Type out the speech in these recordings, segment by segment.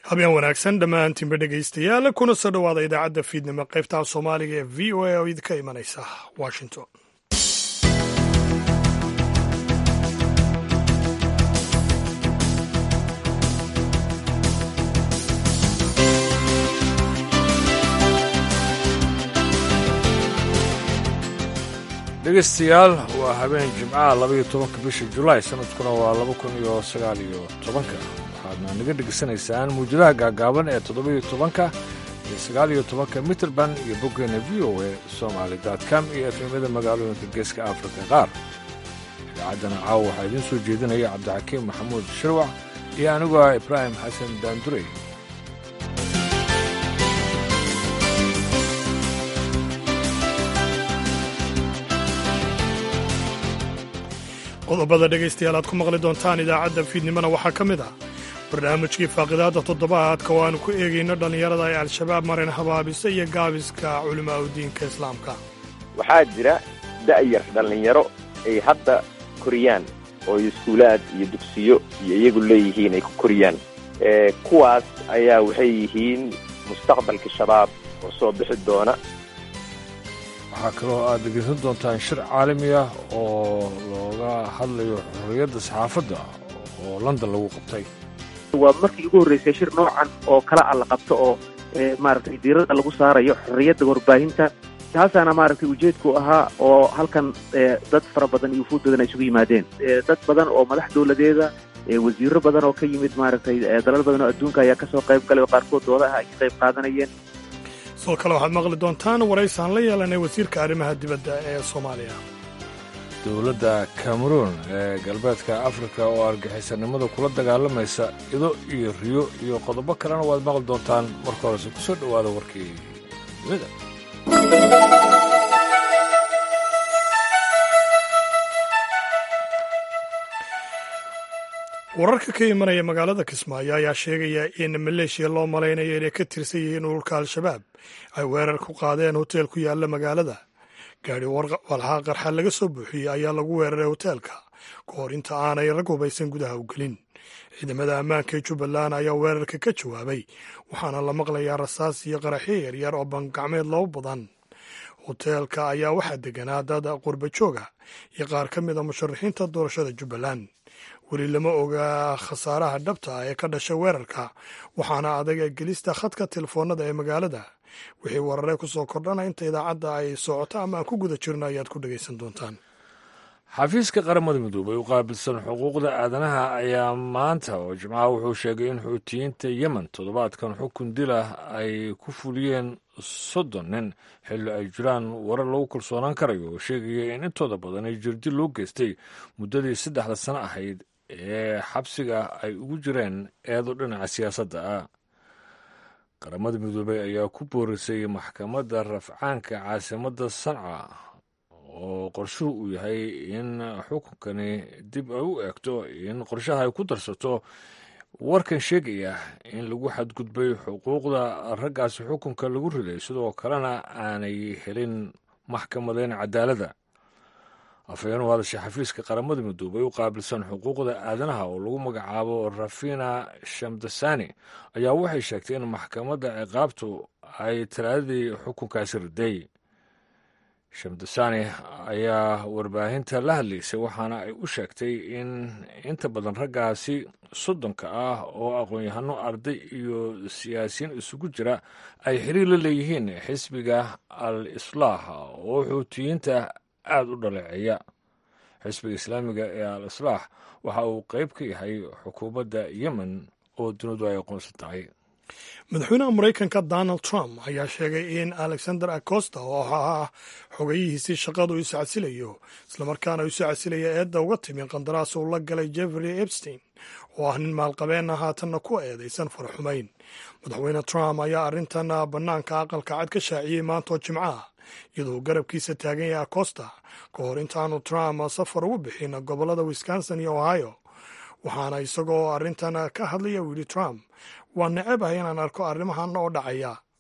habeen wanaagsan dhammaantiinba dhegaystayaal kuna soo dhowaada idaacadda fiidnimo qaybta soomaaliga ee v o a oo idinka imanaysa washington dhegaystayaal waa habeen jimcaha labaiyo tobanka bisha julaay sanadkuna waa laba kun iyo sagaal iyo tobanka waxaadna naga dhegaysanaysaan muujadaha gaagaaban ee toddobaiyo tobanka iyo sagaal iyo tobanka mitrband iyo boggeena v o a somaali com iyo efemyada magaalooyinka geeska afrika qaar idaacaddana caawa waxaa idiin soo jeedinaya cabdixakiim maxamuud shirwac iyo anigoo ah ibraahim xasan daandurey qodobada dhegaystayaal aad ku maqli doontaan idaacadda fiidnimona waxaa ka mid ah barnaamijkii faaqidaadda toddobaadka oo aanu ku eegayno dhallinyarada ay al-shabaab marin habaabisa iyo gaabiska culimaa u diinka islaamka waxaa jira da'yar dhallinyaro ay hadda koriyaan oo iskuulaad iyo dugsiyo iyo iyagu leeyihiin ay ku koriyaan kuwaas ayaa waxay yihiin mustaqbalka shabaab oo soo bixi doona waxaa kaloo aad dhegaysan doontaan shir caalami ah oo looga hadlayo xorriyadda saxaafadda oo london lagu qabtay waa markii ugu horreysay shir noocan oo kala a la qabto oo maaragtay diiradda lagu saarayo xorriyadda warbaahinta taasaana maaragtay ujeedku ahaa oo halkan dad fara badan iyo wufuud badan ay isugu yimaadeen dad badan oo madax dowladeeda wasiiro badan oo ka yimid maaragtay dalal badan oo adduunka ayaa kasoo qayb galay oo qaarkood doodaha ay ka qayb qaadanayeen sidoo kale waxaad maqli doontaan waraysaan la yeelanay wasiirka arrimaha dibadda ee soomaaliya dowladda cameruun ee galbeedka afrika oo argixisannimada kula dagaalamaysa ido iyo riyo iyo qodobo kalena waad maqli doontaan marka horese ku soo dhowaada warkii dunida wararka ka imanaya magaalada kismaayo ayaa sheegaya in maleeshiya loo malaynayo inay ka tirsan yihiin ururka al-shabaab ay weerar ku qaadeen hoteel ku yaalla magaalada gaadhi walxaa qarxa laga soo buuxiyey ayaa lagu weeraray hoteelka ka hor inta aanay rag hubaysan gudaha u gelin ciidamada ammaanka ee jubbaland ayaa weerarka ka jawaabay waxaana la maqlayaa rasaas iyo qaraxyo yaryar oo bangacmeed loo badan hoteelka ayaa waxaa deganaa dad qurba jooga iyo qaar ka mid a musharaxiinta doorashada jubbaland weli lama oga khasaaraha dhabta ah ee ka dhashay weerarka waxaana adaga gelista khadka telefoonada ee magaalada wixii warare ku soo kordhana inta idaacadda ay socoto ama aan ku guda jirno ayaad ku dhegaysan doontaan xafiiska qaramada midoobay u qaabilsan xuquuqda aadanaha ayaa maanta oo jimcaha wuxuu sheegay in xuutiyiinta yemen toddobaadkan xukun dil ah ay ku fuliyeen soddon nin xilli ay jiraan warar lagu kalsoonaan karayo oo sheegaya in intooda badan ay jirdil loo geystay muddadii saddexda sano ahayd ee xabsiga ay ugu jireen eedo dhinaca siyaasadda ah qaramada midoobey ayaa ku boorisay maxkamadda rafcaanka caasimadda sanca oo qorshuhu uu yahay in xukunkani dib ay u eegto in qorshaha ay ku darsato warkan sheegaya in lagu xadgudbay xuquuqda raggaasi xukunka lagu riday sidoo kalena aanay helin maxkamadeyn cadaaladda afhayeen u hadashay xafiiska qaramada midoobay u qaabilsan xuquuqda aadanaha oo lagu magacaabo rafina shamdasani ayaa waxay sheegtay in maxkamadda ciqaabtu ay talaadadii xukunkaasi riday shamdasani ayaa warbaahinta la hadlaysay waxaana ay u sheegtay in inta badan raggaasi soddonka ah oo aqoon-yahano arday iyo siyaasiyiin isugu jira ay xiriir la leeyihiin xisbiga al islaax oo xuutiyiinta aada u dhaleeceeya xisbiga islaamiga ee al islaax waxa uu qayb ka yahay xukuumadda yemen oo dunidu ay aqoonsan tahay madaxweynaha maraykanka donald trump ayaa sheegay in alexander acosta oo ahaa xogayihiisii shaqadu isu casilayo islamarkaana isu casilaya eedda uga timi qandaraas uu la galay jeffrey epstein oo ah nin maalqabeenna haatanna ku eedaysan faraxumayn madaxweyne trump ayaa arrintan bannaanka aqalka cad ka shaaciyey maantoo jimco ah iyadoo garabkiisa taagan yahay acosta ka hor intaanu trump safar ugu bixin gobollada wisconsin iyo ohio waxaana isagoo arrintan ka hadlaya uu yidhi trump waa neceb ah inaan arko arrimahan oo dhacaya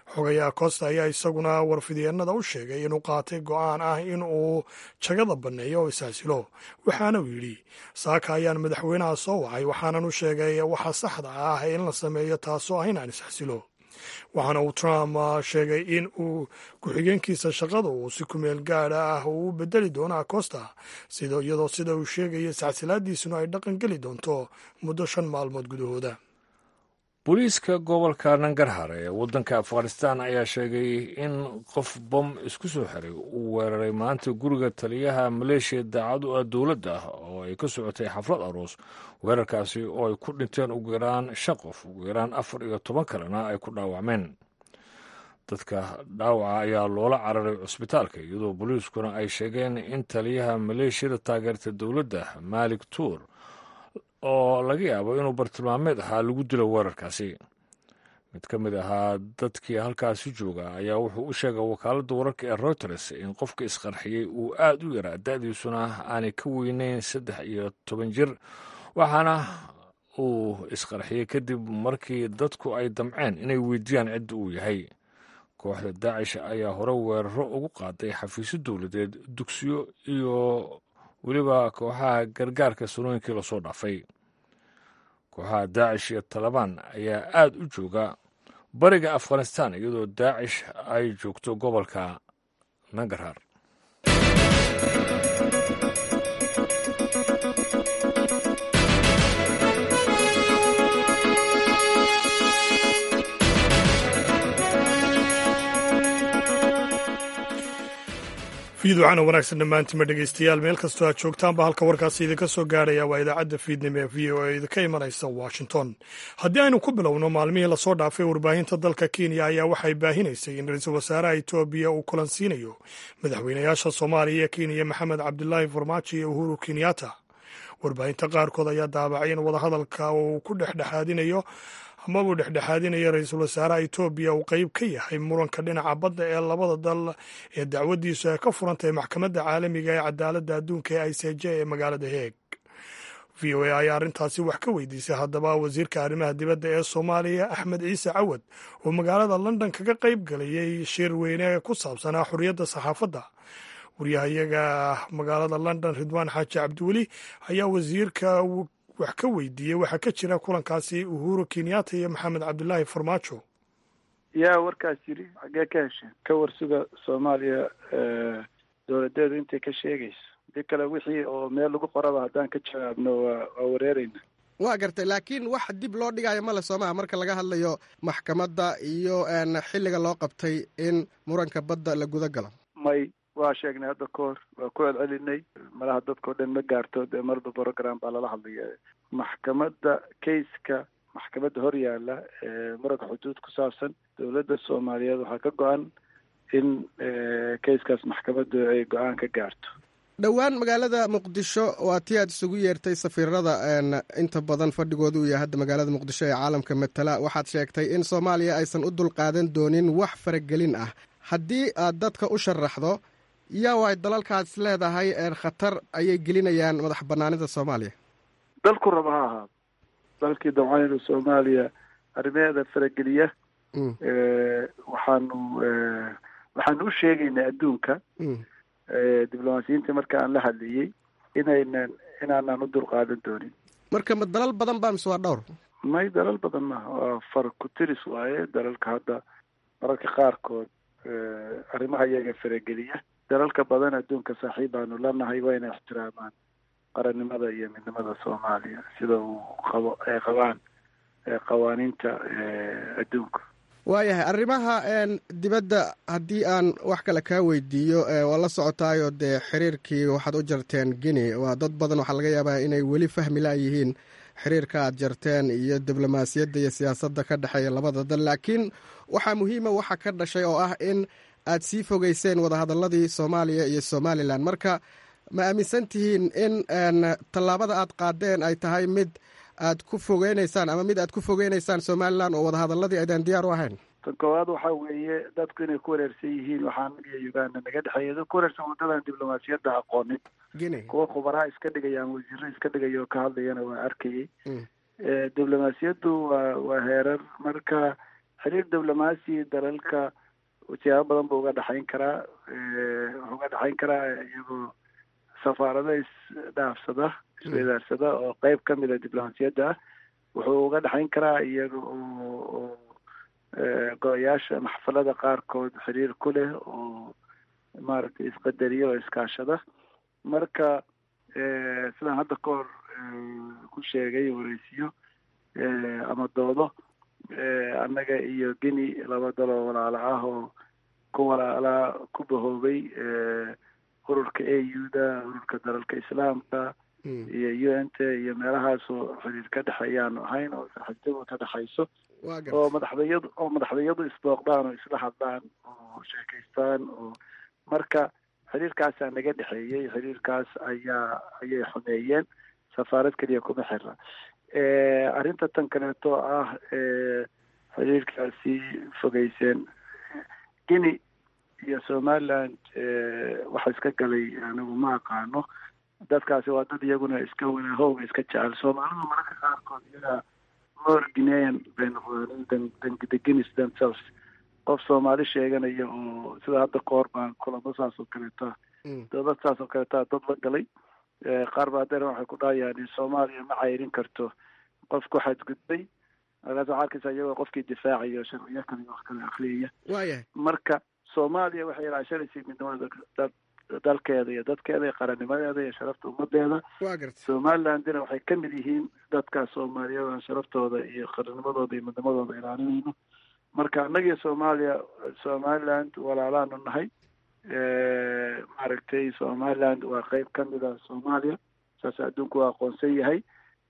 xogayaha costa ayaa isaguna warfidyeenada u sheegay inuu qaatay go'aan ah in uu jagada banneeyo oo ishaasilo waxaana uu yidhi saaka ayaan madaxweynaha soo wacay waxaanan u sheegay waxa saxda ah in la sameeyo taasoo ah inaan isxasilo waxaana uu trump sheegay in uu ku-xigeenkiisa shaqada uu si kumeel gaadha ah uu u bedeli doono acosta sida iyadoo sida uu sheegaya isxasilaadiisuna ay dhaqan geli doonto muddo shan maalmood gudahooda booliiska gobolka nangarhar ee waddanka afghanistan ayaa sheegay in qof bom isku soo xiray uu weeraray maanta guriga taliyaha maleeshiya daacad u ah dowladda oo ay ka socotay xaflad aroos weerarkaasi oo ay ku dhinteen ugu yaraan shan qof ugu yaraan afar iyo toban kalena ay ku dhaawacmeen dadka dhaawaca ayaa loola cararay cusbitaalka iyadoo booliiskuna ay sheegeen in taliyaha maleeshiyada taageerta dowladda maalik tuur oo laga yaabo inuu bartilmaameed ahaa lagu dilo weerarkaasi mid ka mid ahaa dadkii halkaasi jooga ayaa wuxuu u sheegay wakaaladda wararka ee reuters in qofka isqarxiyey uu aad u yaraa da-diisuna aanay ka weyneyn saddex iyo toban jir waxaana uu isqarxiyey kadib markii dadku ay damceen inay weydiiyaan cidda uu yahay kooxda daacish ayaa hore weeraro ugu qaaday xafiisyo dowladeed dugsiyo iyo weliba kooxaha gargaarka sanooyinkii lasoo dhaafay kooxaha daacish iyo talabaan ayaa aad u jooga bariga afghanistan iyadoo daacish ay joogto gobolka nangarhar fiidwacana wanaagsan dhammaantiinma dhegaystayaal meel kastoo aad joogtaanba halka warkaasi idinka soo gaarhaya waa idaacadda fiidnimo ee v o a idinka imanaysa washington haddii aynu ku bilowno maalmihii lasoo dhaafay warbaahinta dalka kenya ayaa waxay baahinaysay in ra-iisul wasaaraha etoobiya uu kulansiinayo madaxweynayaasha soomaaliya ee kenya maxamed cabdilaahi farmaajo iyo uhuru kenyatta warbaahinta qaarkood ayaa daabacay in wadahadalka uu ku dhexdhexaadinayo amabuu dhexdhexaadinaya ra-iisul wasaaraha etoobiya uu qeyb ka yahay muranka dhinaca badda ee labada dal ee dacwadiisu ay ka furantahay maxkamadda caalamiga ee cadaaladda adduunka ee i c j ee magaalada heeg v o a ayaa arrintaasi wax ka weydiisay haddaba wasiirka arrimaha dibadda ee soomaaliya axmed ciise cawad oo magaalada london kaga qeyb galayay shir weyne ku saabsanaa xorriyadda saxaafadda waryahayaga magaalada london ridwaan xaaji cabdiweli ayaa wasiirka wax ka weydiiyey waxaa ka jira kulankaasi uhuru kenyatta iyo maxamed cabdilaahi farmaajo yaa warkaas yidhi xaggee ka hesheen ka warsuga soomaaliya dowladeedu intay ka sheegayso dii kale wixii oo meel lagu qoraba haddaan ka jawaabno waa waa wareereyna waa gartay laakiin wax dib loo dhigayo male soomaa marka laga hadlayo maxkamadda iyo xilliga loo qabtay in muranka badda la guda galo may waa sheegnay hadda ka hor waa ku celcelinay malaha dadkao dhan ma gaarto dee marba program baa lala hadlaya maxkamadda kayska maxkamadda hor yaalla ee muranka xuduud ku saabsan dowladda soomaaliyeed waxaa ka go-an in kayskaas maxkamaddu ay go-aan ka gaarto dhowaan magaalada muqdisho waa tii aad isugu yeertay safiirada inta badan fadhigooda uu yahay hadda magaalada muqdisho ee caalamka matala waxaad sheegtay in soomaaliya aysan u dulqaadan doonin wax faragelin ah haddii aad dadka u sharaxdo yaa waay dalalkaas leedahay khatar ayay gelinayaan madax banaanida soomaaliya dalku raba ha ahaado dalkii dabcaynu soomaaliya arrimaheeda farageliya waxaanu waxaanu u sheegaynaa adduunka diblomaasiyiinta marka aan la hadlayey inaynan inaanaan u dulqaadan doonin marka ma dalal badan baa mise waa dhowr may dalal badan maaha waa far ku tiris waaye dalalka hadda mararka qaarkood arrimaha iyaga farageliya dalalka badan adduunka saaxiib baanu lanahay waa inay ixtiraamaan qarannimada iyo midnimada soomaaliya sida uu qabo ay qabaan qawaaniinta adduunka waayahay arrimaha dibadda haddii aan wax kale kaa weydiiyo waa la socotaayo dee xiriirkii waxaad u jarteen guinea waa dad badan waxaa laga yaabaa inay weli fahmi laayihiin xiriirka aad jarteen iyo diblomaasiyadda iyo siyaasadda ka dhexeeya labada dal laakiin waxaa muhiima waxa ka dhashay oo ah in aad sii fogeyseen wadahadaladii soomaaliya iyo somalilan marka ma aaminsan tihiin in tallaabada aad qaadeen ay tahay mid aad ku fogeyneysaan ama mid aad ku fogeyneysaan somalilan oo wadahadaladii aydaan diyaar u ahayn tan koowaad waxaa weeye dadku inay ku wareersan yihiin waxaa naga iyo uganda naga dhexeeya dad ku wareersan waddadan diblomaasiyadda aqoonin guinea kuwa khubaraha iska dhigaya ama wasiiro iska dhigaya oo ka hadlayana waa arkayay diblomaasiyaddu waa waa heerar marka xiriir diblomaasi dalalka siyaabo badan buu uga dhexayn karaa wuxuu uga dhexayn karaa iyagoo safaarado isdhaafsada isweydaarsada oo qeyb ka mida diblomaasiyadda ah wuxuu uga dhexayn karaa iyaga oo go-yaasha maxfalada qaarkood xiriir ku leh oo maaragtay isqadariya oo iskaashada marka sidaan hadda ka hor ku sheegay wareysiyo ama doodo annaga iyo geni laba daloo walaalo ah oo ku walaalaa ku bahoobay ururka a u da ururka dalalka islaamka iyo u n t iyo meelahaasoo xiriir ka dhexeeyaanu ahayn oo saaxiibtadu ka dhexayso oo madaxdayadu oo madaxdayadu isbooqdaan oo isla hadlaan oo sheekaystaan oo marka xiriirkaasaa naga dhexeeyey xiriirkaas ayaa ayay xumeeyeen safaarad keliya kuma xira arrinta tan kaleeto ah xiriirkaasi fogeyseen guinea iyo somaliland waxa iska galay anigu ma aqaano dadkaasi waa dad iyaguna iska wanaahowga iska jecel soomaalidu mararka qaarkood iyagaa more guinean bay noqdeen than the guineas themselves qof soomaali sheeganaya oo sida hadda ka hor baan kulamo saas oo kaleeta dowlad saas oo kaleeta dad la galay qaar baa hadeer waxay ku dhahayaan soomaaliya ma cayrin karto qof ku xadgudbay markaas waxaa arkaysa iyagoo qofkii difaacayo sharciyo kale wax kale akriyaya waayahay marka soomaaliya waxay ilaashanaysay midnimada dalkeeda iyo dadkeeda iyo qarannimadeeda iyo sharafta ummadeeda waa garta somalilandina waxay ka mid yihiin dadka soomaaliyada sharaftooda iyo qarannimadooda iyo midnimadooda ilaalinayno marka annagiyo soomaaliya somaliland walaalaanu nahay maaragtay somaliland waa qeyb ka mid a soomaaliya saas adduunku waa aqoonsan yahay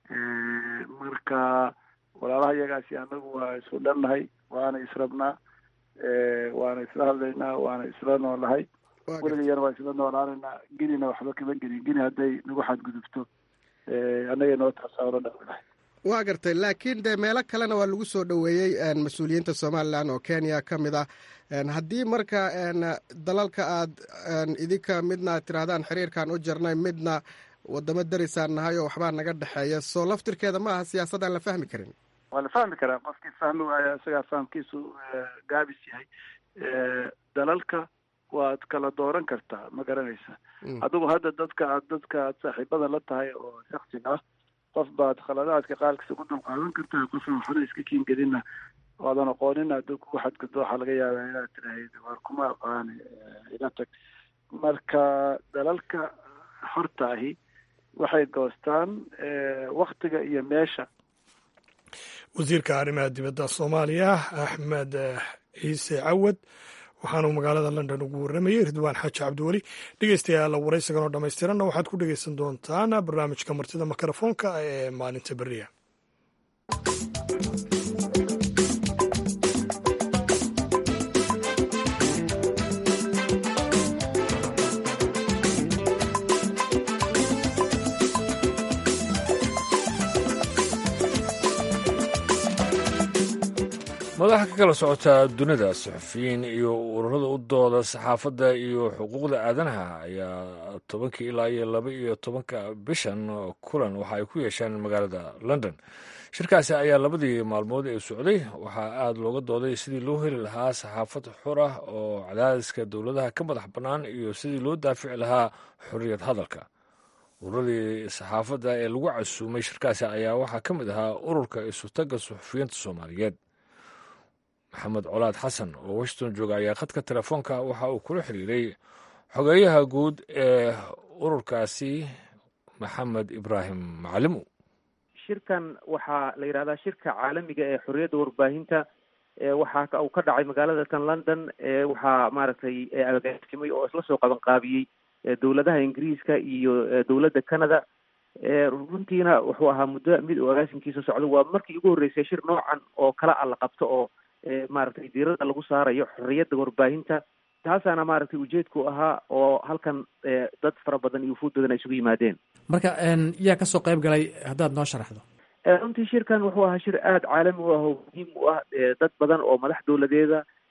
marka walaalaha iyagaasi annagu waa isku dhannahay waana israbnaa waana isla hadlaynaa waana isla noolahay weligayana waa isla noolaanaynaa genina waxba kama gelin geni hadday nagu xadgudubto annaga noo taasaano dhaqminahay waa gartay laakiin dee meelo kalena waa lagu soo dhoweeyey mas-uuliyiinta somalilan oo kenya ka mid ah haddii marka dalalka aad idinka midna aad tirahdaan xiriirkaan u jarnay midna wadamo darisaan nahay oo waxbaa naga dhexeeya soo laftirkeeda ma aha siyaasad aan la fahmi karin waa la fahmi karaa qofkii fahmi waaya isagaa fahamkiisu gaabis yahay dalalka waad kala dooran kartaa ma garanaysa adigu hadda dadka aad dadka aad saaxiibada la tahay oo shaksiga ah qof baad khaladaadka qaarkiisa ku dulqaadan kartaa qofna waxna iska kiingelina oodan aqoonin hadduu kugu xadgudbo waxaa laga yaabaa inaad tirahayd waar kuma aqaani ila tag marka dalalka horta ahi waxay goostaan waktiga iyo meesha wasiirka arrimaha dibadda soomaaliya axmed ciise cawad waxaanuu magaalada london ugu warramayey ridwaan xaaji cabdiweli dhegeystayaal waraysigan oo dhammaystiranna waxaad ku dhegeysan doontaan barnaamijka martida mikrofoonka ee maalinta beriya madaxa ka kala socotaa dunida saxufiyiin iyo ururada u dooda saxaafadda iyo xuquuqda aadanaha ayaa tobankii ilaa iyo laba iyo tobanka bishan kulan waxa ay ku yeesheen magaalada london shirkaasi ayaa labadii maalmood ee socday waxaa aada looga dooday sidii loo heli lahaa saxaafad xor ah oo cadaadiska dowladaha ka madax bannaan iyo sidii loo daafici lahaa xorriyad hadalka ururadii saxaafadda ee lagu casuumay shirkaasi ayaa waxaa ka mid ahaa ururka isutagga suxufiyiinta soomaaliyeed maxamed colaad xasan oo washington jooga ayaa khadka telefoonka waxa uu kula xiriiray xogeeyaha guud ee ururkaasi maxamed ibraahim macalimu shirkan waxaa la yidhahdaa shirka caalamiga ee xorriyadda warbaahinta waxaa uu ka dhacay magaalada tan london waxaa maaragtay agaasimay oo isla soo qaban qaabiyey dowladaha ingiriiska iyo dowladda canada runtiina wuxuu ahaa muddo mid uu agaasimkiisa socdo waa markii ugu horreysay shir noocan oo kala a la qabto oo maaragtay diirada lagu saarayo xorriyadda warbaahinta taasaana maaragtay ujeedku ahaa oo halkan dad fara badan iyo wufuud badan ay isugu yimaadeen marka yaa kasoo qayb galay haddaad noo sharaxdo runtii shirkan wuxuu ahaa shir aada caalami u ah oo muhiim u ah dad badan oo madax dowladeeda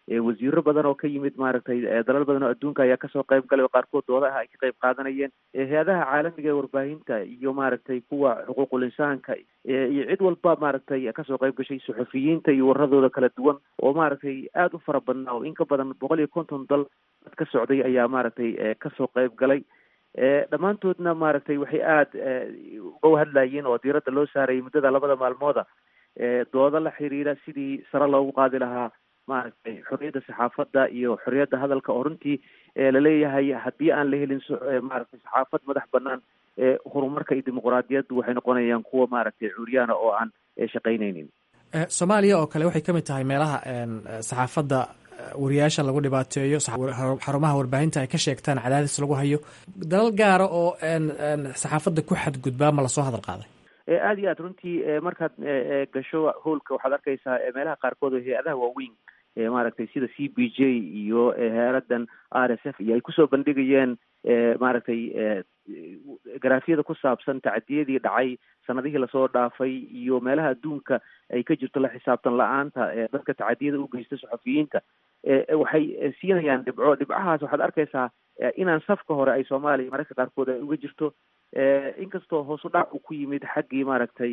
wasiiro badan oo ka yimid maaragtay dalal badan oo adduunka ayaa kasoo qayb galay oo qaarkood doodaha ay ka qayb qaadanayeen hay-adaha caalamiga ee warbaahinta iyo maaragtay kuwa xuquuqul insaanka iyo cid walba maaragtay kasoo qayb gashay suxufiyiinta iyo waradooda kala duwan oo maaragtay aada u fara badnaa oo in ka badan boqol iyo konton dal dad ka socday ayaa maaragtay kasoo qayb galay dhammaantoodna maaragtay waxay aada uga hadlayeen oo diiradda loo saarayay muddada labada maalmooda dooda la xiriira sidii sare loogu qaadi lahaa maaragtay xorriyadda saxaafadda iyo xorriyadda hadalka oo runtii laleeyahay haddii aan la helin maaragtay saxaafad madax banaan horumarka iyo dimuquraadiyaddu waxay noqonayaan kuwa maaragtay cuuryaana oo aan shaqaynaynin soomaaliya oo kale waxay ka mid tahay meelaha saxaafadda wariyaasha lagu dhibaateeyo xarumaha warbaahinta ay ka sheegtaan cadaadis lagu hayo dalal gaara oo saxaafadda ku xadgudbaa ma lasoo hadal qaaday aada iyo aad runtii markaad gasho howlka waxaad arkaysaa meelaha qaarkood oo hay-adaha waaweyn maaragtay sida c b j iyo heeradan r s f iyo ay kusoo bandhigayeen maaragtay garaafyada ku saabsan tacdiyadii dhacay sanadihii lasoo dhaafay iyo meelaha adduunka ay ka jirto la xisaabtan la-aanta dadka tacadiyada u geysta saxufiyiinta waxay siinayaan dhibco dhibcahaas waxaad arkaysaa inaan safka hore ay soomaaliya mararka qaarkood ay uga jirto inkastoo hoosu dhac uu ku yimid xaggii maaragtay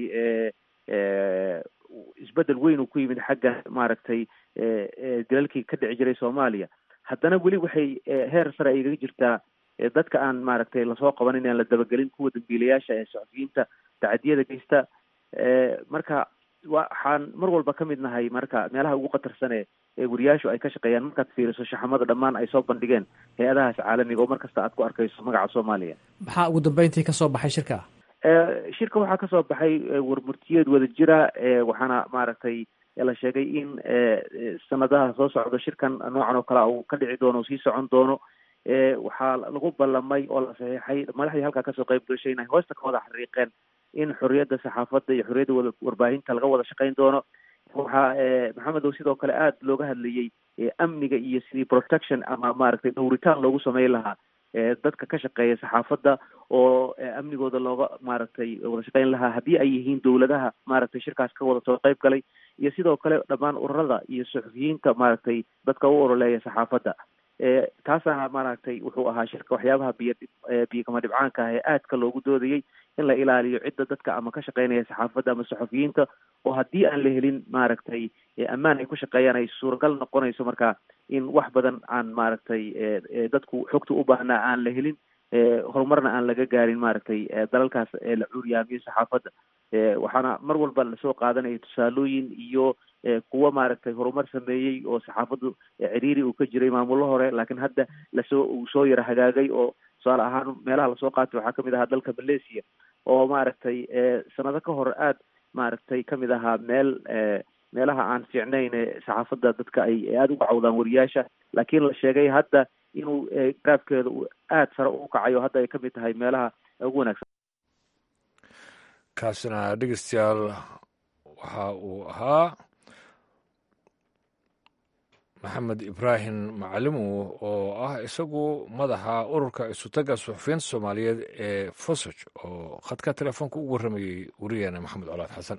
isbedel weyn uu ku yimid xagga maaragtay dalalkii ka dhici jiray soomaaliya haddana weli waxay heer sare ay igaga jirtaa dadka aan maaragtay lasoo qabanin aan la dabagelin kuwa dambiilayaasha ee saxufiyiinta tacadiyada geysta marka waxaan mar walba ka mid nahay marka meelaha ugu khatarsan ee wariyaashu ay ka shaqeeyaan markaad fiiriso shaxamada dhammaan ay soo bandhigeen hay-adahaas caalamiga oo mar kasta aad ku arkayso magaca soomaaliya maxaa ugu dambeyntii kasoo baxay shirka shirka waxaa kasoo baxay warmurtiyeed wada jira waxaana maaragtay la sheegay in sanadaha soo socda shirkan noocan oo kale uu ka dhici doono o sii socon doono waxaa lagu ballamay oo la saxiixay madaxdii halkaa kasoo qayb gashay inay hoosta ka wada xariiqeen in xorriyadda saxaafadda iyo xorriyadda wada warbaahinta laga wada shaqayn doono waxaa maxamedow sidoo kale aada looga hadlayey amniga iyo sidii protection ama maaragtay dhowritaan loogu sameyn lahaa dadka ka shaqeeya saxaafadda oo amnigooda looga maaragtay wada shaqeyn lahaa haddii ay yihiin dowladaha maaragtay shirkaas ka wada soo qayb galay iyo sidoo kale dhammaan ururada iyo suxufiyiinta maaragtay dadka u ololeeya saxaafadda taasaana maaragtay wuxuu ahaa shirka waxyaabaha biyo biyokama dhibcaanka ah ee aadka loogu doodayey in la ilaaliyo cidda dadka ama ka shaqeynaya saxaafadda ama saxufiyiinta oo haddii aan la helin maaragtay ammaan ay ku shaqeeyaan ay suuragal noqonayso marka in wax badan aan maaragtay dadku xogta u baahnaa aan la helin horumarna aan laga gaarin maaragtay dalalkaas la cuuryaamiyo saxaafadda waxaana mar walba lasoo qaadanaya tusaalooyin iyo kuwa maaragtay horumar sameeyey oo saxaafaddu ciriiri uu ka jiray maamullo hore laakiin hadda lasoo uu soo yara hagaagay oo tusaale ahaan meelaha lasoo qaatay waxaa kamid ahaa dalka malaysia oo maaragtay sanado ka hor aada maaragtay kamid ahaa meel meelaha aan fiicnayn saxaafadda dadka ay aada uga cawdaan wariyaasha laakiin la sheegay hadda inuu garaafkeeda uu aada sare u kacay oo hadda ay kamid tahay meelaha ugu wanaagsan kaasina dhegeystayaal waxa uu ahaa maxamed ibraahim macalimu oo ah isagu madaxa ururka isutaga suxufiyiinta soomaaliyeed ee fosoj oo khadka telefoonka ugu warramayey wariyaana maxamed colaad xasan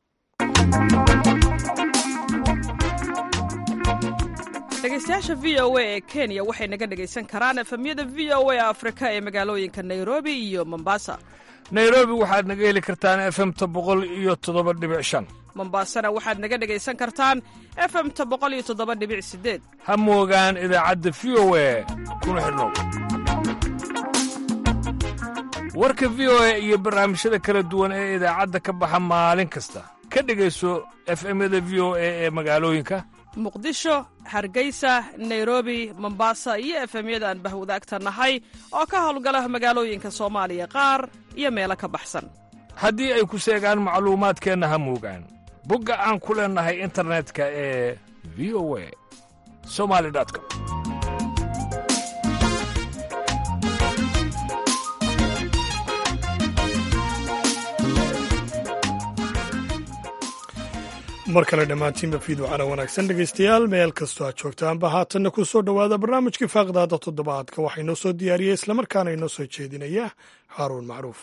dhegeystayaasha v o a ee kenya waxay naga dhegaysan karaan efemyada v o a afrika ee magaalooyinka nairobi iyo mombasa nairobi waxaad naga heli kartaan efemta boqol iyo toddoba dhibic shan mombasana waxaad naga dhegaysan kartaan efemta boqol iyo toddoba dhibic sideed ha moogaan idaacadda v o a kuna xidhnow warka v o a iyo barnaamijyada kala duwan ee idaacadda ka baxa maalin kasta ka dhegayso efemyada v o a ee magaalooyinka muqdisho hargeysa nairobi mombasa iyo efemyada aan bahwadaagta nahay oo ka howlgala magaalooyinka soomaaliya qaar iyo meelo ka baxsan haddii ay ku seegaan macluumaadkeenna ha moogaan bogga aan ku leennahay internetka ee v o a somali com mar kale dhammaantiinba fiidwacana wanaagsan dhegaystayaal meel kastoo aad joogtaanba haatanna ku soo dhowaada barnaamijkii faaqdaada toddobaadka waxaa inoo soo diyaariyey islamarkaana inoo soo jeedinaya haaruun macruuf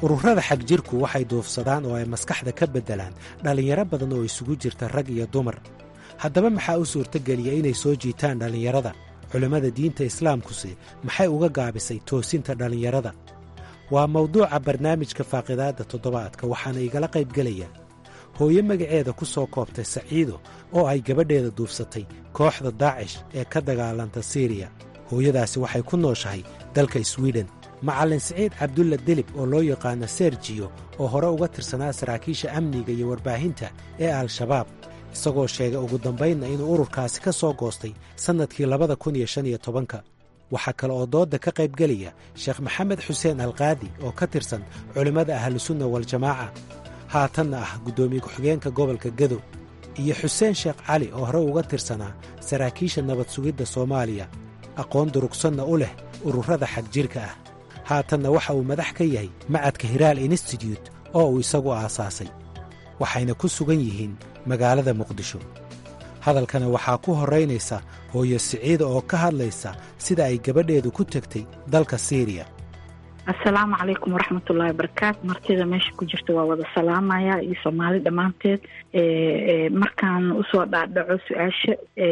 ururada xagjirku waxay duufsadaan oo ay maskaxda ka beddelaan dhallinyaro badan oo isugu jirta rag iyo dumar haddaba maxaa u suurtogeliya inay soo jiitaan dhallinyarada culimmada diinta islaamkuse maxay uga gaabisay toosinta dhallinyarada waa mawduuca barnaamijka faaqidaadda toddobaadka waxaana igala qaybgelaya hooyo magaceeda ku soo koobtay saciido oo ay gabadheeda duufsatay kooxda daacish ee ka dagaalanta siiriya hooyadaasi waxay ku nooshahay dalka swiden macallin siciid cabdulla delib oo loo yaqaano serjiyo oo hore uga tirsanaa saraakiisha amniga iyo warbaahinta ee al-shabaab isagoo sheegay ugu dambaynna inuu ururkaasi ka soo goostay sannadkii labada kun iyo shan iyo tobanka waxaa kale oo doodda ka qaybgelaya sheekh maxamed xuseen alkaadi oo ka tirsan culimmada ahlusunna waljamaaca haatanna ah guddoomiye ku-xigeenka gobolka gadow iyo xuseen sheekh cali oo hore uga tirsanaa saraakiisha nabad sugidda soomaaliya aqoon durugsanna u leh ururada xagjirka ah haatanna waxa uu madax ka yahay macadka hiraal institute oo uu isagu aasaasay waxayna ku sugan yihiin magaalada muqdisho hadalkana waxaa ku horraynaysa hooyo siciida oo ka hadlaysa sida ay gabadheedu ku tegtay dalka siiriya assalaamu calaykum waraxmatullaahi wabarakaatu martida meesha ku jirta waa wada salaamaya iyo soomaali dhammaanteed markaan usoo dhaadhaco su-aasha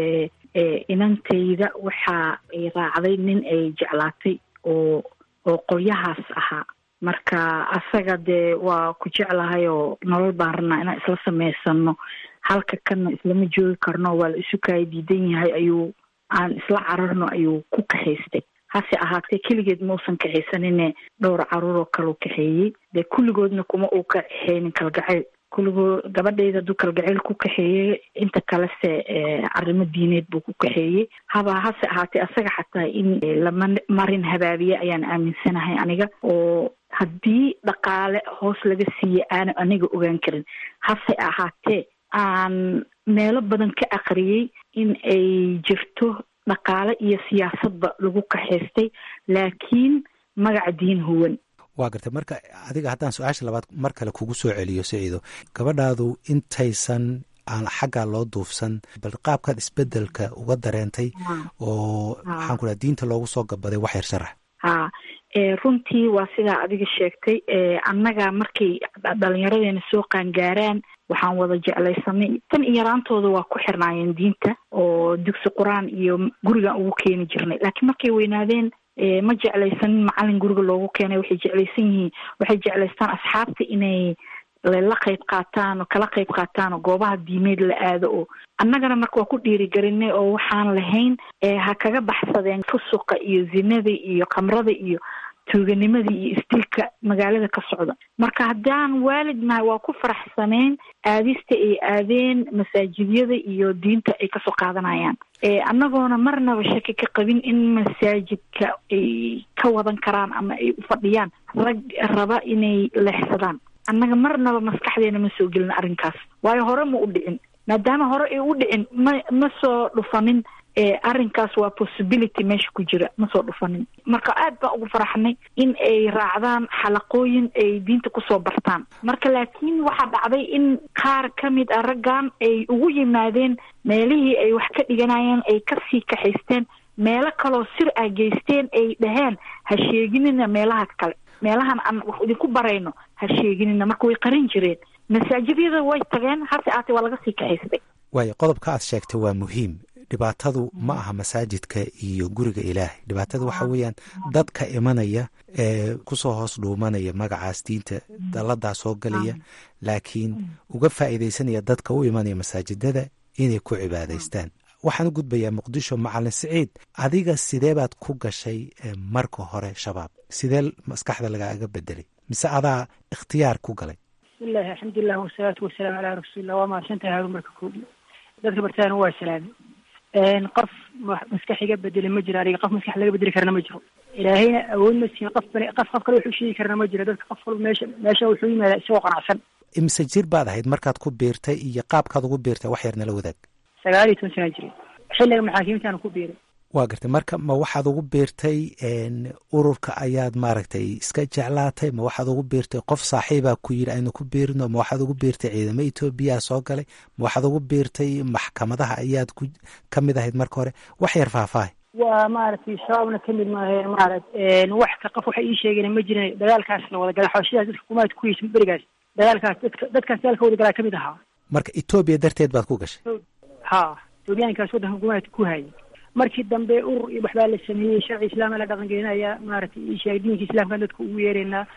inantayda waxa ay raacday nin ay jeclaatay oo oo qolyahaas ahaa marka asaga dee waa ku jeclahay oo nolol baan rabnaa inaan isla samaysano halka kanna islama joogi karno waa la isu kaaya diidan yahay ayuu aan isla cararno ayuu ku kaxaystay hase ahaatee keligeed mausan kaxaysanine dhowr caruuroo kaleu kaxeeyey dee kulligoodna kuma uu kaxeynin kalgacayl kulligoo gabadhayda hadduu kalgacayl ku kaxeeyey inta kalese arrimo diineed buu ku kaxeeyey haba hase ahaatee asaga xataa in lama marin habaabiye ayaan aaminsanahay aniga oo haddii dhaqaale hoos laga siiye aana aniga ogaan karin hase ahaatee aan meelo badan ka aqriyey in ay jirto dhaqaale iyo siyaasadba lagu kaxaystay laakiin magaca diin huwan waa gartay marka adiga haddaan su-aasha labaad mar kale kugu soo celiyo siciido gabadhaadu intaysan aan xaggaa loo duufsan bal qaabkaad isbedelka uga dareentay oo maxaan ku dhaha diinta loogu soo gabaday wax yar sharax ha runtii waa sidaa adiga sheegtay annaga markay dhalinyaradeena soo qaangaaraan waxaan wada jeclaysanay tan iyo yaraantooda waa ku xirnaayeen diinta oo dugsi qur-aan iyo gurigaan ugu keeni jirnay laakiin markay weynaadeen ma jeclaysanin macalin guriga loogu keenay waxay jeclaysan yihiin waxay jeclaystaan asxaabta inay la qayb qaataan oo kala qayb qaataan oo goobaha diimeed la aado oo annagana marka waa ku dhiirigelinay oo waxaan lahayn ha kaga baxsadeen fusuqa iyo zinada iyo khamrada iyo tuuganimadii iyo isdilka magaalada ka socda marka haddaan waalid nahay waa ku faraxsaneen aadista ay aadeen masaajidyada iyo diinta ay kasoo qaadanayaan annagoona marnaba shaki ka qabin in masaajidka ay ka wadan karaan ama ay u fadhiyaan rag raba inay leexsadaan annaga marnaba maskaxdeena ma soo gelin arrinkaas waayo hore ma u dhicin maadaama hore ay u dhicin ma ma soo dhufanin arrinkaas waa possibility meesha ku jira ma soo dhufanin marka aad baan ugu faraxnay in ay raacdaan xalaqooyin ay diinta kusoo bartaan marka laakiin waxaa dhacday in qaar ka mid a raggan ay ugu yimaadeen meelihii ay wax ka dhiganayeen ay kasii kaxaysteen meelo kaloo sir ah geysteen ay dhaheen ha sheeginina meelaha kale meelahan aan wax idinku barayno ha sheeginina marka way qarin jireen masaajidyada way tageen hase aatee waa laga sii kaxaystay waayo qodobka aad sheegtay waa muhiim dhibaatadu ma aha masaajidka iyo guriga ilaahay dhibaatada waxa weeyaan dadka imanaya ee kusoo hoos dhuumanaya magacaas diinta dalladaa soo galaya laakiin uga faa'iidaysanaya dadka u imanaya masaajidada inay ku cibaadaystaan waxaan u gudbayaa muqdisho macalin siciid adiga sidee baad ku gashay marka hore shabaab sidee maskaxda lagaaga bedelay mise adaa ikhtiyaar ku galay bismillahi alxamdulilah wasalaatu wasalaamu calaa rasuulillah waa mahadsantahay haarun marka koobi dadka bartaana waa salaamay qof maskax iga bedelay ma jiro aniga qof maskax laga bedeli karna ma jiro ilaahayna awood ma siin qof bani qof qof kale wuxuu sheegi karna ma jiro dadka qof walba meesha meesha wuxuu yimaadaa isagoo qanacsan imise jir baad ahayd markaad ku biirtay iyo qaabkaad ugu biirtay wax yar nala wadaag sagaal iyo toban sanaa jiray xilliga maxaakiimtaan ku biiray waa gartay marka ma waxaad ugu biirtay ururka ayaad maaragtay iska jeclaatay ma waxaad ugu biirtay qof saaxiibaa ku yidhi aynu ku biirno ma waxaad ugu biirtay ciidamo etoobiyaa soo galay ma waxaad ugu biirtay maxkamadaha ayaad ku ka mid ahayd marka hore wax yar faahfaahay waa maaragtay shabaabna kamid maahe maaragt wax ka qof waxay ii sheegeen ma jirin dagaalkaas la wada gala xabashidaas dadka kumaad ku heysa berigaas dagaalkaas dadka dadkaas dagaalka wada galaa kamid ahaa marka etoobiya darteed baad ku gashay ha etoobiyaankaas waddanka kumaad ku hayay markii dambe urur iyo waxbaa la sameeyey sharci islaama la dhaqangelinaya maaragtay ii sheegay diinka islaamkan dadka ugu yeeraynaa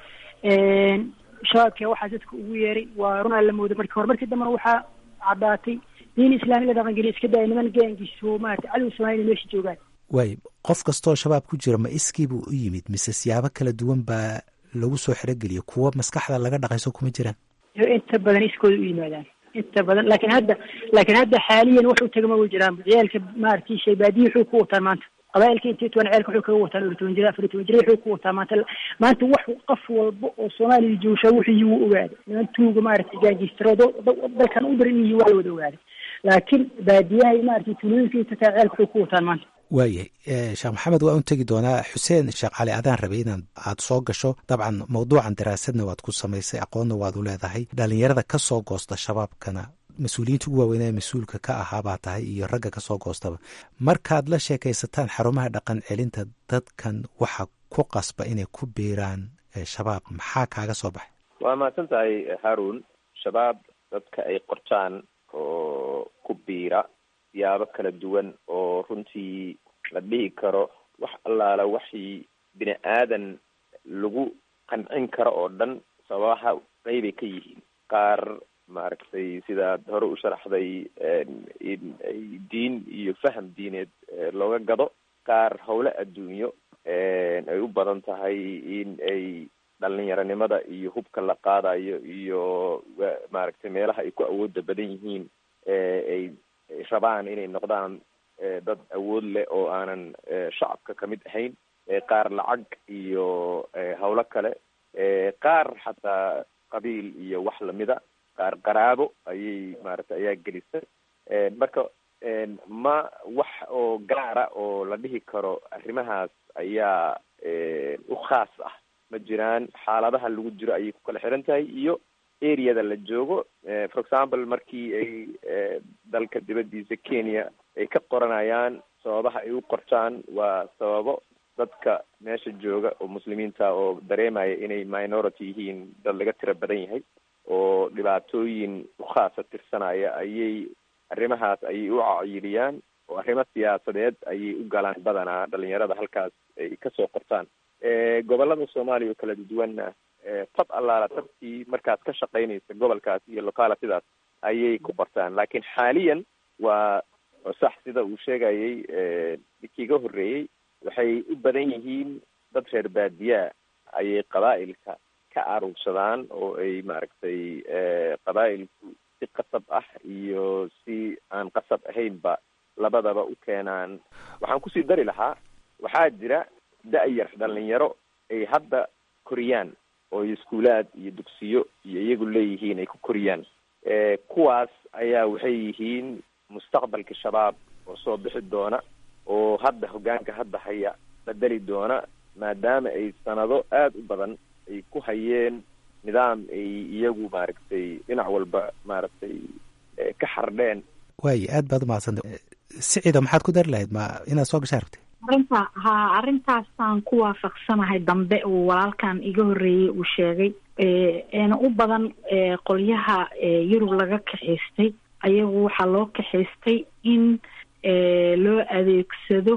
shabaabka waxaa dadka ugu yeeray waa runaa la mooday markii hore markii dambena waxaa caddaatay diin islaami la dhaqangeliya iska daya niman gaangiiso maarata cadow soomaaliya meesha joogaan waay qof kastoo shabaab ku jira ma iskii buu u yimid mise siyaabo kala duwan baa lagu soo xerogeliya kuwa maskaxda laga dhaqayso kuma jiraan inta badan iskooda u yimaadaan inta badan laakiin hadda laakiin hadda xaaliyan wax u tagama way jiraan ciyaalka maaragtay shaybaadiyi wuxuu ku wataan maanta qabaa'ilka intii toban ceelka wuxuu kaga wataan toban jira afar toban jira wuxuu ku wataa maanta maanta wax qof walba oo soomaaliya joogshaa wixii wuu ogaaday niman tuuga maaragtay gaangiistaroodo dalkan u daran yihiin waa la wada ogaaday laakiin baadiyaha maaragtay tuulooyinka inta taa ceelka wuxuu ku wataan maanta waayahay sheekh maxamed waa un tegi doonaa xuseen sheekh cali adaan rabay inaan aad soo gasho dabcan mawduucan daraasadna waad ku samaysay aqoonna waad u leedahay dhalinyarada ka soo goosta shabaabkana mas-uuliyiinta ugu waaweynaa mas-uulka ka ahaa baa tahay iyo ragga ka soo goostaba markaad la sheekaysataan xarumaha dhaqan celinta dadkan waxa ku qasba inay ku biiraan shabaab maxaa kaaga soo baxay waa mahadsan tahay haarun shabaab dadka ay qortaan oo ku biira siyaabo kala duwan oo runtii la dhihi karo wax allaala waxii bini aadan lagu qancin karo oo dhan sababaha qeybay ka yihiin qaar maaragtay sidaad hore u sharaxday in ay diin iyo faham diineed looga gado qaar howle adduunyo ay u badan tahay in ay dhalinyaronimada iyo hubka la qaadayo iyo maaragtay meelaha ay ku awooda badan yihiin ay rabaan inay noqdaan dad awood leh oo aanan shacabka kamid ahayn qaar lacag iyo howlo kale qaar xataa qabiil iyo wax lamida qaar qaraabo ayay maaragtay ayaa gelisay marka ma wax oo gaara oo la dhihi karo arrimahaas ayaa u khaas ah ma jiraan xaaladaha lagu jiro ayay ku kala xiran tahay iyo areada la joogo for example markii ay dalka dibadiisa kenya ay ka qoranayaan sababaha ay u qortaan waa sababo dadka meesha jooga oo muslimiinta oo dareemaya inay minority yihiin dad laga tiro badan yahay oo dhibaatooyin ukhaasa tirsanaya ayay arrimahaas ayay u cayiliyaan oo arrimo siyaasadeed ayay u galaan badanaa dhalinyarada halkaas ay kasoo qortaan gobolada soomaaliya oo kala duwanna tab allaala tabkii markaad ka shaqaynaysa gobolkaas iyo localitidaas ayay ku qortaan laakiin xaaliyan waa sax sida uu sheegayay kiiga horreeyey waxay u badan yihiin dad reer baadiyaa ayay qabaa'ilka ka aruursadaan oo ay maaragtay qabaa'ilku si qasab ah iyo si aan qasab ahaynba labadaba u keenaan waxaan kusii dari lahaa waxaa jira da-yar dhalinyaro ay hadda koriyaan oo iskuulaad iyo dugsiyo iyo iyagu leeyihiin ay ku koriyaan kuwaas ayaa waxay yihiin mustaqbalka shabaab oo soo bixi doona oo hadda hoggaanka hadda haya bedeli doona maadaama ay sanado aada u badan ay ku hayeen nidaam ay iyagu maaragtay dhinac walba maaragtay ka xardheen waaye aad baad umahadsanta siciida maxaad ku dari lahayd ma inaad soo gashaa rabtay arrinta ha arrintaasaan ku waafaqsanahay dambe uu walaalkan iga horreeyey uu sheegay eena u badan qolyaha yurub laga kaxaystay ayagu waxaa loo kaxaystay in loo adeegsado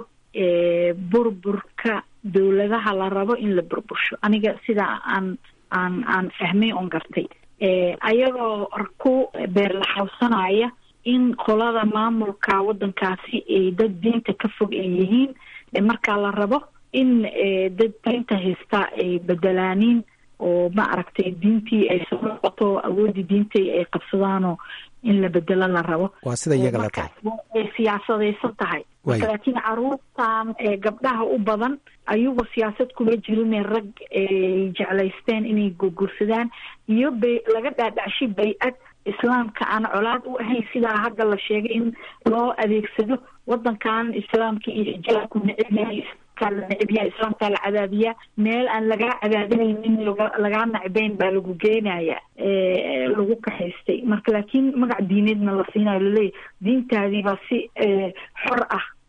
burburka dowladaha la rabo in la burbursho aniga sidaa aan aan aan fahmay oon gartay ayagoo ku beerlaxawsanaya in qolada maamulka waddankaasi ay dad diinta ka fog ay yihiin markaa la rabo in dad diinta haystaa ay bedelaaniin oo ma aragtay diintii ay soo noqoto awoodii diintii ay qabsadaanoo in la bedelo la rabo waa sida iyaga la tahay ay siyaasadaysan tahay marka laakiin caruurtan gabdhaha u badan ayagoo siyaasad kuma jirin rag ay jeclaysteen inay gurgursadaan iyo bay laga dhaadhacshay bay-ad islaamka aan colaad u ahayn sidaa hadda la sheegay in loo adeegsado wadankan islaamka iyo xijaabku neceb yahay la neceb yahay islaamkaa la cadaabiyaa meel aan lagaa cadaadinaynin lagaa nacbeyn baa lagu geenaya lagu kaxaystay marka laakiin magac diineedna la siinayo laleeyahy diintaadii baa si xor ah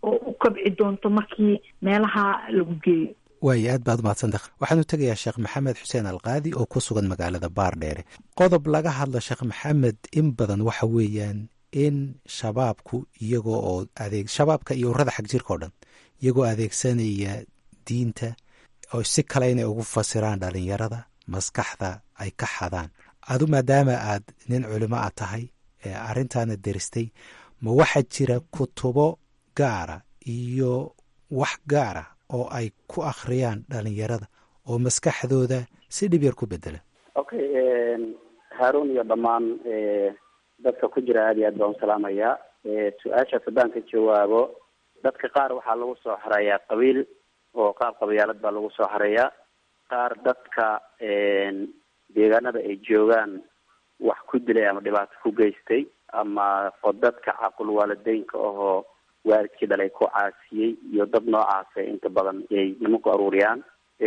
oo u kabci doonto markii meelaha lagu geeyo waayo aad baad umahadsanta waxaanu tegayaa sheekh maxamed xuseen alkaadi oo ku sugan magaalada baardheere qodob laga hadlo sheekh maxamed in badan waxa weeyaan in shabaabku iyagoo oo adeeg shabaabka iyo urada xag jirka o dhan iyagoo adeegsanaya diinta oo si kale inay ugu fasiraan dhalinyarada maskaxda ay ka xadaan adu maadaama aad nin culimo a tahay ee arrintaana deristay ma waxaa jira kutubo gaara iyo wax gaara oo ay ku akhriyaan dhalinyarada oo maskaxdooda si dhib yar ku bedela okay haarun iyo dhammaan dadka ku jira aada iyo aad baan usalaamayaa su-aashaas haddaan ka jawaabo dadka qaar waxaa lagu soo xareeyaa qabiil oo qaab qabyaalad baa lagu soo xareeyaa qaar dadka deegaanada ay joogaan wax ku dilay ama dhibaato ku geystay ama dadka caqul waalideynka ahoo waalidkii dhalay ku caasiyey iyo dad noocaasa inta badan ay nimanku aruuriyaan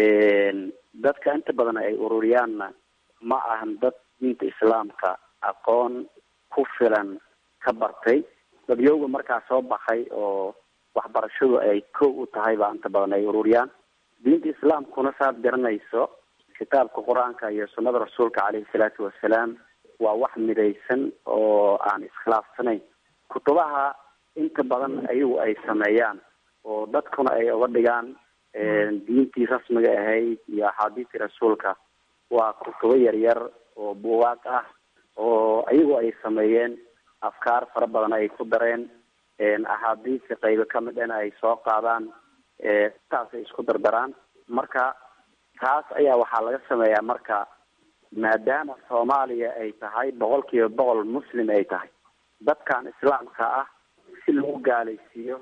dadka inta badan ay ururiyaanna ma ahan dad diinta islaamka aqoon ku filan ka bartay dadyowga markaa soo baxay oo waxbarashadu ay kow u tahay baa inta badan ay ururiyaan diinta islaamkuna saad garanayso kitaabka qur-aanka iyo sunnada rasuulka caleyhi salaatu wasalaam waa wax midaysan oo aan iskhilaafsanayn kutubaha inta badan ayagu ay sameeyaan oo dadkuna ay uga dhigaan diintii rasmiga ahayd iyo axaadiistii rasuulka waa kutubo yaryar oo buugaag ah oo ayagu ay sameeyeen afkaar fara badan ay ku dareen axaadiista qaybo kamid ana ay soo qaadaan taas ay isku dardaraan marka taas ayaa waxaa laga sameeyaa marka maadaama soomaaliya ay tahay boqol kiiba boqol muslim ay tahay dadkan islaamka ah si lagu gaalaysiiyo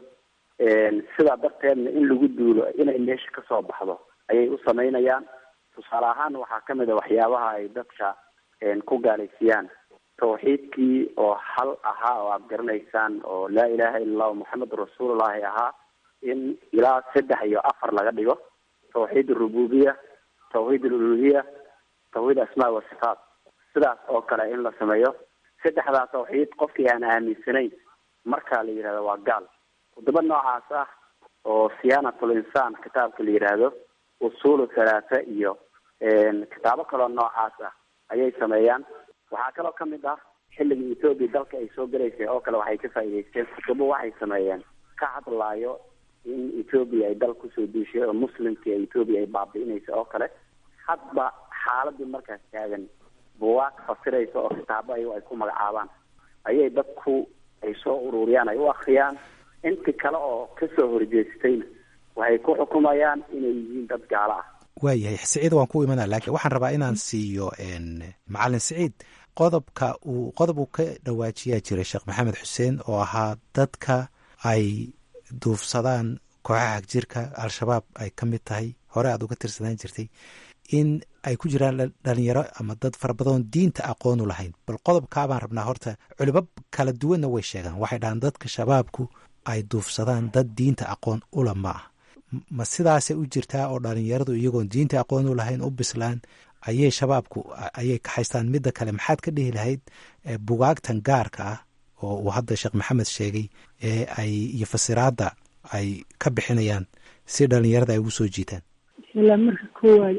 sidaa darteedna in lagu duulo inay meesha kasoo baxdo ayay u samaynayaan tusaale ahaan waxaa kamid a waxyaabaha ay dadka ku gaalaysiiyaan tawxiidkii oo hal ahaa oo aad garanaysaan oo laa ilaha illa allahu moxamedun rasuulullahi ahaa in ilaa saddex iyo afar laga dhigo tawxiid arububiya tawxiid aluluhiya tawxiid asmaa wa sifaat sidaas oo kale in la sameeyo saddexdaa tawxiid qofkii aan aaminsanayn markaa la yidhahdo waa gaal kutubo noocaas ah oo siyaanatul insaan kitaabka la yidhaahdo usulu halaatha iyo kitaabo kaloo noocaas ah ayay sameeyaan waxaa kaloo kamid ah xilligii ethoobia dalka ay soo galaysay oo kale waxay ka faa'iidaysteen kutubo waxay sameeyeen ka hadlaayo in ethoobia ay dal kusoo duushay oo muslimkii ethoobia ay baabi'inaysa oo kale hadba xaaladii markaas taagan buwaag fasiraysa oo kitaabo ayago ay ku magacaabaan ayay dadku ay soo ururiyaan ay u akriyaan inti kale oo kasoo horjeestayna waxay ku xukumayaan inay yihiin dad gaalo ah waayahay siciid waan ku imanaa laakiin waxaan rabaa inaan siiyo macalin siciid qodobka uu qodob uu ka dhawaajiyaa jiray sheekh maxamed xuseen oo ahaa dadka ay duufsadaan kooxaha hagjirka al-shabaab ay ka mid tahay hore aad uga tirsanaan jirtay in ay ku jiraan dhalinyaro ama dad fara badan diinta aqoonu lahayn bal qodobkaabaan rabnaa horta culimo kala duwanna way sheegaan waxay dhahaan dadka shabaabku ay duufsadaan dad diinta aqoon ula ma ah ma sidaasay u jirtaa oo dhalinyaradu iyagoon diinta aqoon u lahayn u bislaan ayay shabaabku ayay ka haystaan midda kale maxaad ka dhihi lahayd bugaagtan gaarka ah oo uu hadda sheekh maxamed sheegay ee ay iyo fasiraadda ay ka bixinayaan si dhalinyarada ay ugu soo jiitaan bismillah marka koowaad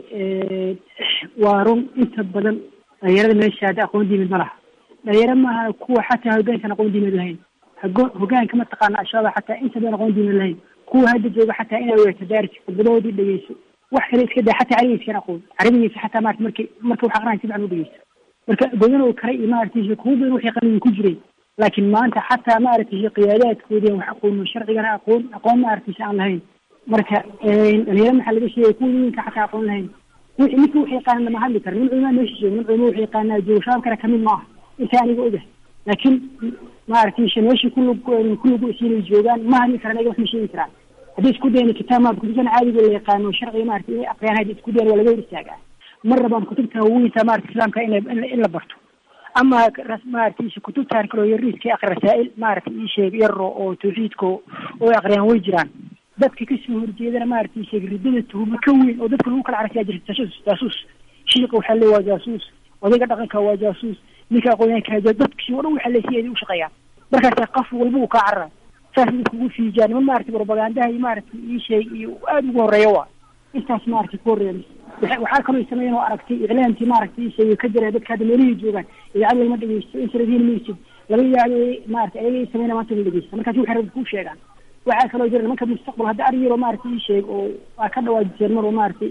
waa run inta badan dhalinyarada meesha hadda aqoon diimid ma laha dhalinyaro maaha kuwa xataa hogaankan aqoon diimid lahayn hogaanka mataqaana al-shabaab xataa inta badan aqoon diimid lahayn kuwa hadda jooga xataa inaa weerto daarsi khudbadoodii dhegeyso wax kale iska daa xataa carabigiiskan aqoon carabigiisa xataa maarata marki marka wax aqrinaya si fican u dhegeysto marka godan oo kale iyo maaragtay kuwa badan waxay qalbiga ku jireen laakiin maanta xataa maaragtay qiyaadaadkoodii wax aqoon sharcigana aqoon aqoon maaragtay aan lahayn marka dhalinyaro maxaa laga sheegay kuwa yinka xataa aqoon lahayn ninka wax yaqaana lama hadli karo nin culmaa meesha jooga nin culmo wax yaqaanaa jooga shabaabkana kamid ma aha inta aniga ogahay laakiin maaragtay meeshii kulug kullugu isiinay joogaan ma hadli karaan ayaga wax ma sheegi karaan haddii isku dayna kitaab maad kutubtan caadiga la yaqaano sharciga maarata inay aqriyaan haddi isku dayan waa laga hor istaagaa mar rabaan kutubtan waaweynta maarata islaamka ina in la barto ama maarata kutubtan kaloo yariiska aqri rasaa'il maarata ii sheeg yaro oo tawxiidka oo aqriyaan way jiraan dadka kasoo horjeedana maarata ii sheeg ridada tuhuma ka weyn oo dadka lagu kala carasiyaa jirta jaasuus jaasuus shiiqa waxaa le waa jaasuus odayga dhaqanka waa jaasuus ninka aqoonyahanka dadkii o dhan waxaa le si ay u shaqeeyaan markaasa qof walba uu kaa carara saas kugu fiijaa niman maaragtay propagandaha iyo maaragtay ii sheeg iyo aada ugu horeeya waa intaas maaragtay ku horeeya waxa- waxaa kaloo sameeyeen oo aragtay iclaamkii maaragtay ii sheegay ka jira dadka hadda meelihii joogaan idaacad lagama dhegeysto interadiin maysid laga yaabo maaragtay ayaga ii sameynaya maanta la dhegeysta markaasi waxay rabbi kuu sheegaan waxaa kaloo jira nimanka mustaqbal hadda ari yaroo maaragtay ii sheeg oo waa ka dhawaajiseen mar oo maaragtay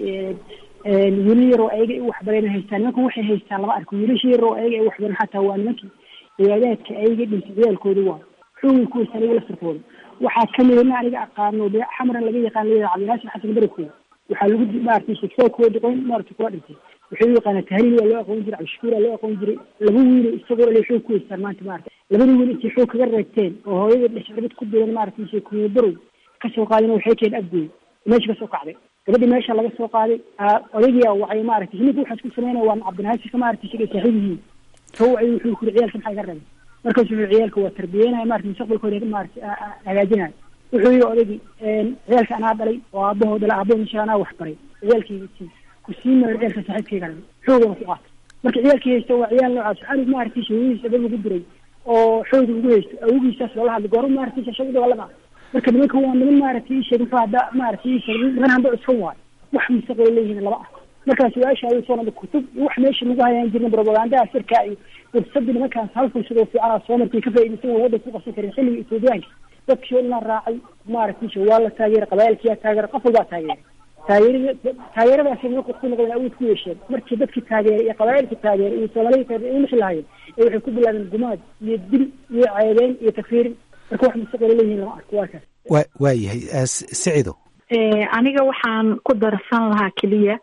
wiilal yaroo ayaga i waxbareen haystaan nimanku waxay haystaan lama arko wiilasha yaroo ayaga i waxbareen xataa waa nimankii ciyaadaadka ayaga dhintay ciyaalkooda waa xoogay ku haystaan ayaga laftarkooda waxaa kamid ina aniga aqaano de xamran laga yaqaan layidhaha cabdinaasir xasan barakooda waxaa lagu maaragtay sheegsaa kuwa dhiqoyn maaragtay kuwa dhintay wuxuu u yaqaanaa tahliil waa loo aqoon jiray cabdishakuur waa loo aqoon jiray laba wiil isagoo le xoog ku haystaan maanta maaragtay labada wiil intay xoog kaga reegteen oo hooyada dhexarbad ku diran maaragtay sheeg kuwa barow kasoo qaadeen waxay keen abgooy meesha kasoo kacday gabadhii meesha laga soo qaaday odaygii a wacay maaragtay ninka waxaad ku sameynaya waa cabdinaasirka maaragtay sheegay saaxiib yihiin soo wacay wuxuu kuri ciyaalka maxaa iga rabay markaas wuxuu ciyaalka waa tarbiyeynaya maaragtay mustaqbalkooda maaragtay hagaajinaya wuxuu yihi odaygii ciyaalka anaa dhalay oo aabahoo dhala aabahoo insha anaa wax baray ciyaalkayga sii ku sii maayo ciyaalka saaxiibkayga dhalay xoogana ku qaatay marka ciyaalkii haysta waa ciyaal noocaas anug maaragtay shawadiisa dad ugu diray oo xooga ugu haysto awogiisaas loola hadlay goorma maaragtay shashada dagaalama marka nimanka waa niman maaragtay ii sheeg muxuu hadda maaragtay ii sheeg niman hamba cuskan waayo wax mustaqbal leeyihiin laba ah markaa su-aasha ayuu soo nada kutub iyo wax meesha lagu hayaan jirna propagandaha sirka iyo fursadii nimankaas hal fursad oo fiicanaa soo markay ka faa'iidaysan waa waddanka ku qabsan karin xilliga etoobiyaanka dadkii oo dhan raacay maaragtay waa la taageeray qabaa'ilkiyaa taageeray qof walbaa taageeray taageerada taageeradaasi nimanka ku noqdeen awood ku yeesheen markii dadkii taageeray iyo qabaa'ilkii taageeray iyo soomaalida taageeray ay mixi lahaayeen ee waxay ku bilaabeen gumaad iyo dil iyo ceebeyn iyo takfiirin marka wax mustaqbal leeyihiin lama arko waa kaas wa waa yahay sicido aniga waxaan ku darsan lahaa keliya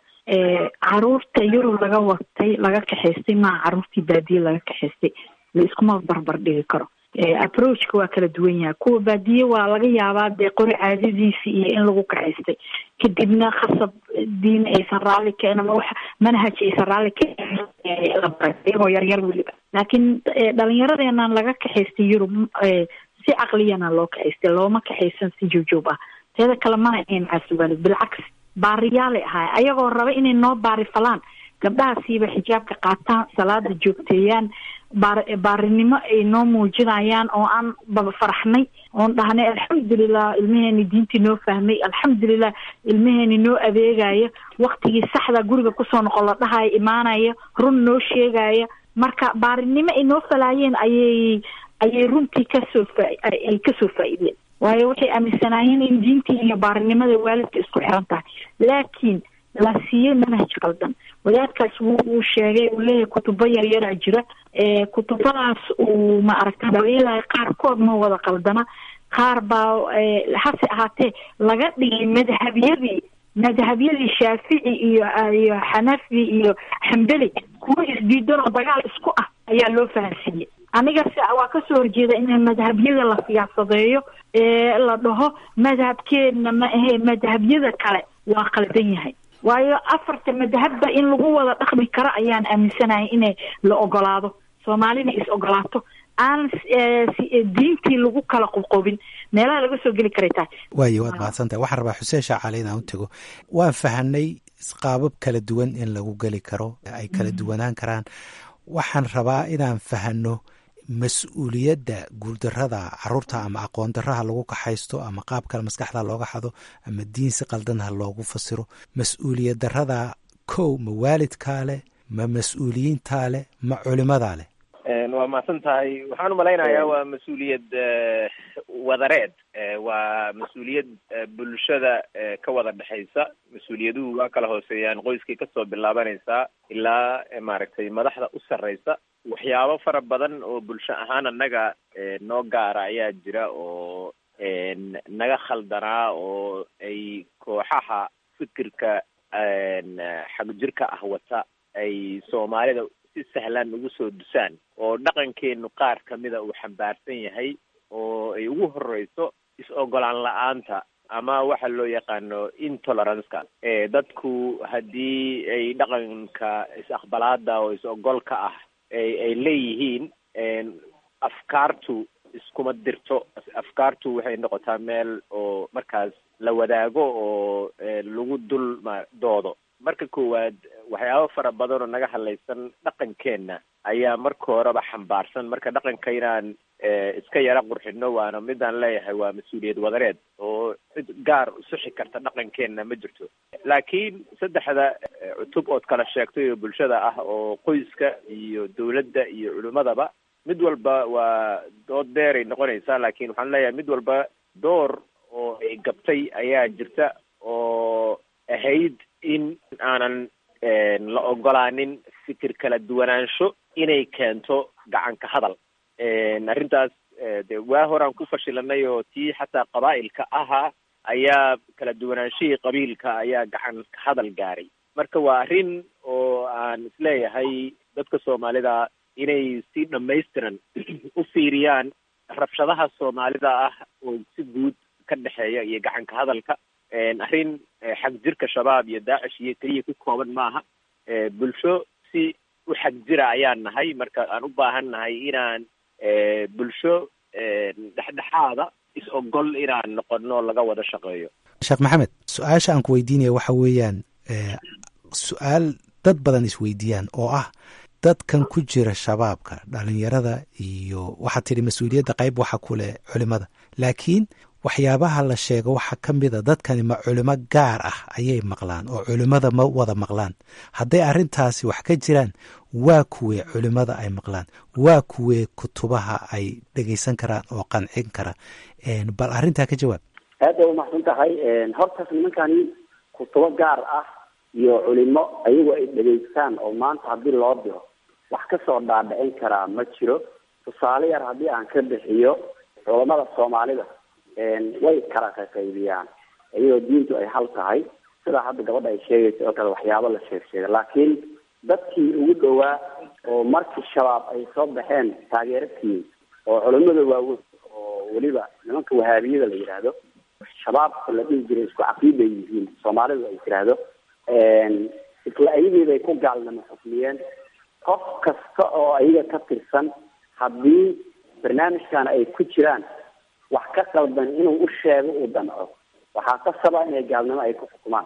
caruurta yurub laga watay laga kaxaystay maa caruurtii baadiye laga kaxaystay la iskuma barbar dhigi karo approachka waa kala duwan yahay kuwa baadiye waa laga yaabaa dee qori caadadiisi iyo in lagu kaxaystay kadibna khasab diin aysan raalli ka ama wax manhaj aysan raalli ka la baray iyagoo yaryar weliba laakiin dhalinyaradeenan laga kaxaystay yurub si caqliyana loo kaxaystay looma kaxaysan si joogjoog ah teeda kale mana ahayn caasiwaalid bilcaks baariyaalay ahaay ayagoo raba inay noo baari falaan gabdhahaasiiba xijaabka qaataan salaada joogteeyaan baar baarinimo ay noo muujinayaan oo aan baba faraxnay oon dhahnay alxamdulilah ilmaheeni diintii noo fahmay alxamdulilah ilmaheeni noo adeegaya waktigii saxda guriga kusoo noqon la dhahaya imaanaya run noo sheegaya marka baarinimo ay noo falaayeen ayay ayay runtii kasoo faa ay kasoo faa'iideen waayo waxay aaminsanaayeen in diintii iyo baarinimada waalidka isku xiran tahay laakiin la siiyey manhaj qaldan wadaadkaas wuu uu sheegay uu leeyahay kutubo yaryaraa jira kutubadaas uu ma aragta dabeelahay qaarkood ma wada qaldana qaar baa hase ahaatee laga dhigay madhabyadii madhabyadii shaafici iyo iyo xanafi iyo xambeli kuwa isdiidan oo dagaal isku ah ayaa loo fahansiiyey aniga si waa kasoo horjeeda in madhabyada la siyaasadeeyo ee la dhaho madhabkeedna ma ahee madhabyada kale waa qaldan yahay waayo afarta madhabba in lagu wada dhaqmi karo ayaan aaminsanahay inay la ogolaado soomaalina is ogolaato aan diintii lagu kala qobqobin meelaha laga soo geli karay tahay waayo waad mahadsantahay waxaan rabaa xuseen shaacali inaan u tego waan fahanay qaabab kala duwan in lagu geli karo ay kala duwanaan karaan waxaan rabaa inaan fahano mas-uuliyadda guuldarada caruurta ama aqoon daraha lagu kaxaysto ama qaab kale maskaxda looga xado ama diin si qaldanha loogu fasiro mas-uuliyad darada kow ma waalidkaa leh ma mas-uuliyiintaa leh ma culimadaa leh waa mahadsan tahay waxaan umalaynayaa waa mas-uuliyad wadareed waa mas-uuliyad bulshada ka wada dhexaysa mas-uuliyaduhu waa kala hooseeyaan qoyskii kasoo bilaabanaysaa ilaa maaragtay madaxda u sarreysa waxyaabo fara badan oo bulsho ahaan annaga noo gaara ayaa jira oo naga khaldanaa oo ay kooxaha fikirka xagjirka ah wata ay soomaalida si sahlan ugu soo dusaan oo dhaqankeenu qaar kamida uu xambaarsan yahay oo ay ugu horeyso is-ogolaan la-aanta ama waxa loo yaqaano intoleranceka dadku haddii ay dhaqanka is-aqbalaada oo is-ogolka ah ay ay leeyihiin afkaartu iskuma dirto afkaartu waxay noqotaa meel oo markaas la wadaago oo lagu dul ma doodo marka koowaad waxyaabo fara badan oo naga hadlaysan dhaqankeenna ayaa marka horeba xambaarsan marka dhaqanka inaan iska yara qurxino waana midaan leeyahay waa mas-uuliyad wadareed oo cid gaar usuxi karta dhaqankeenna ma jirto laakiin saddexda cutub ood kala sheegtay oo bulshada ah oo qoyska iyo dawladda iyo culimadaba mid walba waa dood dheeray noqonaysaa laakiin waxaan leeyahay mid walba door oo ay gabtay ayaa jirta oo ahayd in aanan la ogolaanin fikir kala duwanaansho inay keento gacanka hadal arrintaas de waa horaan ku fashilanay oo tii xataa qabaa'ilka ahaa ayaa kala duwanaanshihii qabiilka ayaa gacan ka hadal gaaray marka waa arrin oo aan isleeyahay dadka soomaalida inay si dhamaystiran u fiiriyaan rabshadaha soomaalida ah oo si guud ka dhexeeya iyo gacanka hadalka arrin xag jirka shabaab iyo daacish iyo keliya ku kooban maaha bulsho si u xag jira ayaan nahay marka aan u baahan nahay inaan bulsho dhexdhexaada is ogol inaan noqono laga wada shaqeeyo sheekh maxamed su-aasha aan ku weydiinaya waxa weeyaan su-aal dad badan isweydiiyaan oo ah dadkan ku jira shabaabka dhalinyarada iyo waxaad tidhi mas-uuliyadda qayb waxa ku leh culimada laakiin waxyaabaha la sheego waxaa ka mida dadkani ma culimo gaar ah ayay maqlaan oo culimada ma wada maqlaan hadday arrintaasi wax ka jiraan waa kuwee culimada ay maqlaan waa kuwee kutubaha ay dhegaysan karaan oo qancin kara bal arrintaa ka jawaab aad bay umahsan tahay hortaas nimankani kutubo gaar ah iyo culimo ayagu ay dhegaystaan oo maanta haddii loo diro wax kasoo dhaadhicin karaa ma jiro tusaale yar haddii aan ka bixiyo culamada soomaalida way kala qaqaybiyaan iyadoo diintu ay hal tahay sidaa hadda gabadha ay sheegaysa oo kale waxyaabo la sheeg sheega laakiin dadkii ugu dhowaa oo markii shabaab ay soo baxeen taageeratiii oo culimada waaweyn oo weliba nimanka wahaabiyada la yidhaahdo shabaabka la dhihi jiray isku caqiiday yihiin soomaalidu ay tiraahdo isla ayageeday ku gaalnimo xukmiyeen qof kasta oo ayaga ka tirsan haddii barnaamijkan ay ku jiraan wax ka qaldan inuu u sheego uu danco waxaa kasaba inay gaalnimo ay ku xukumaan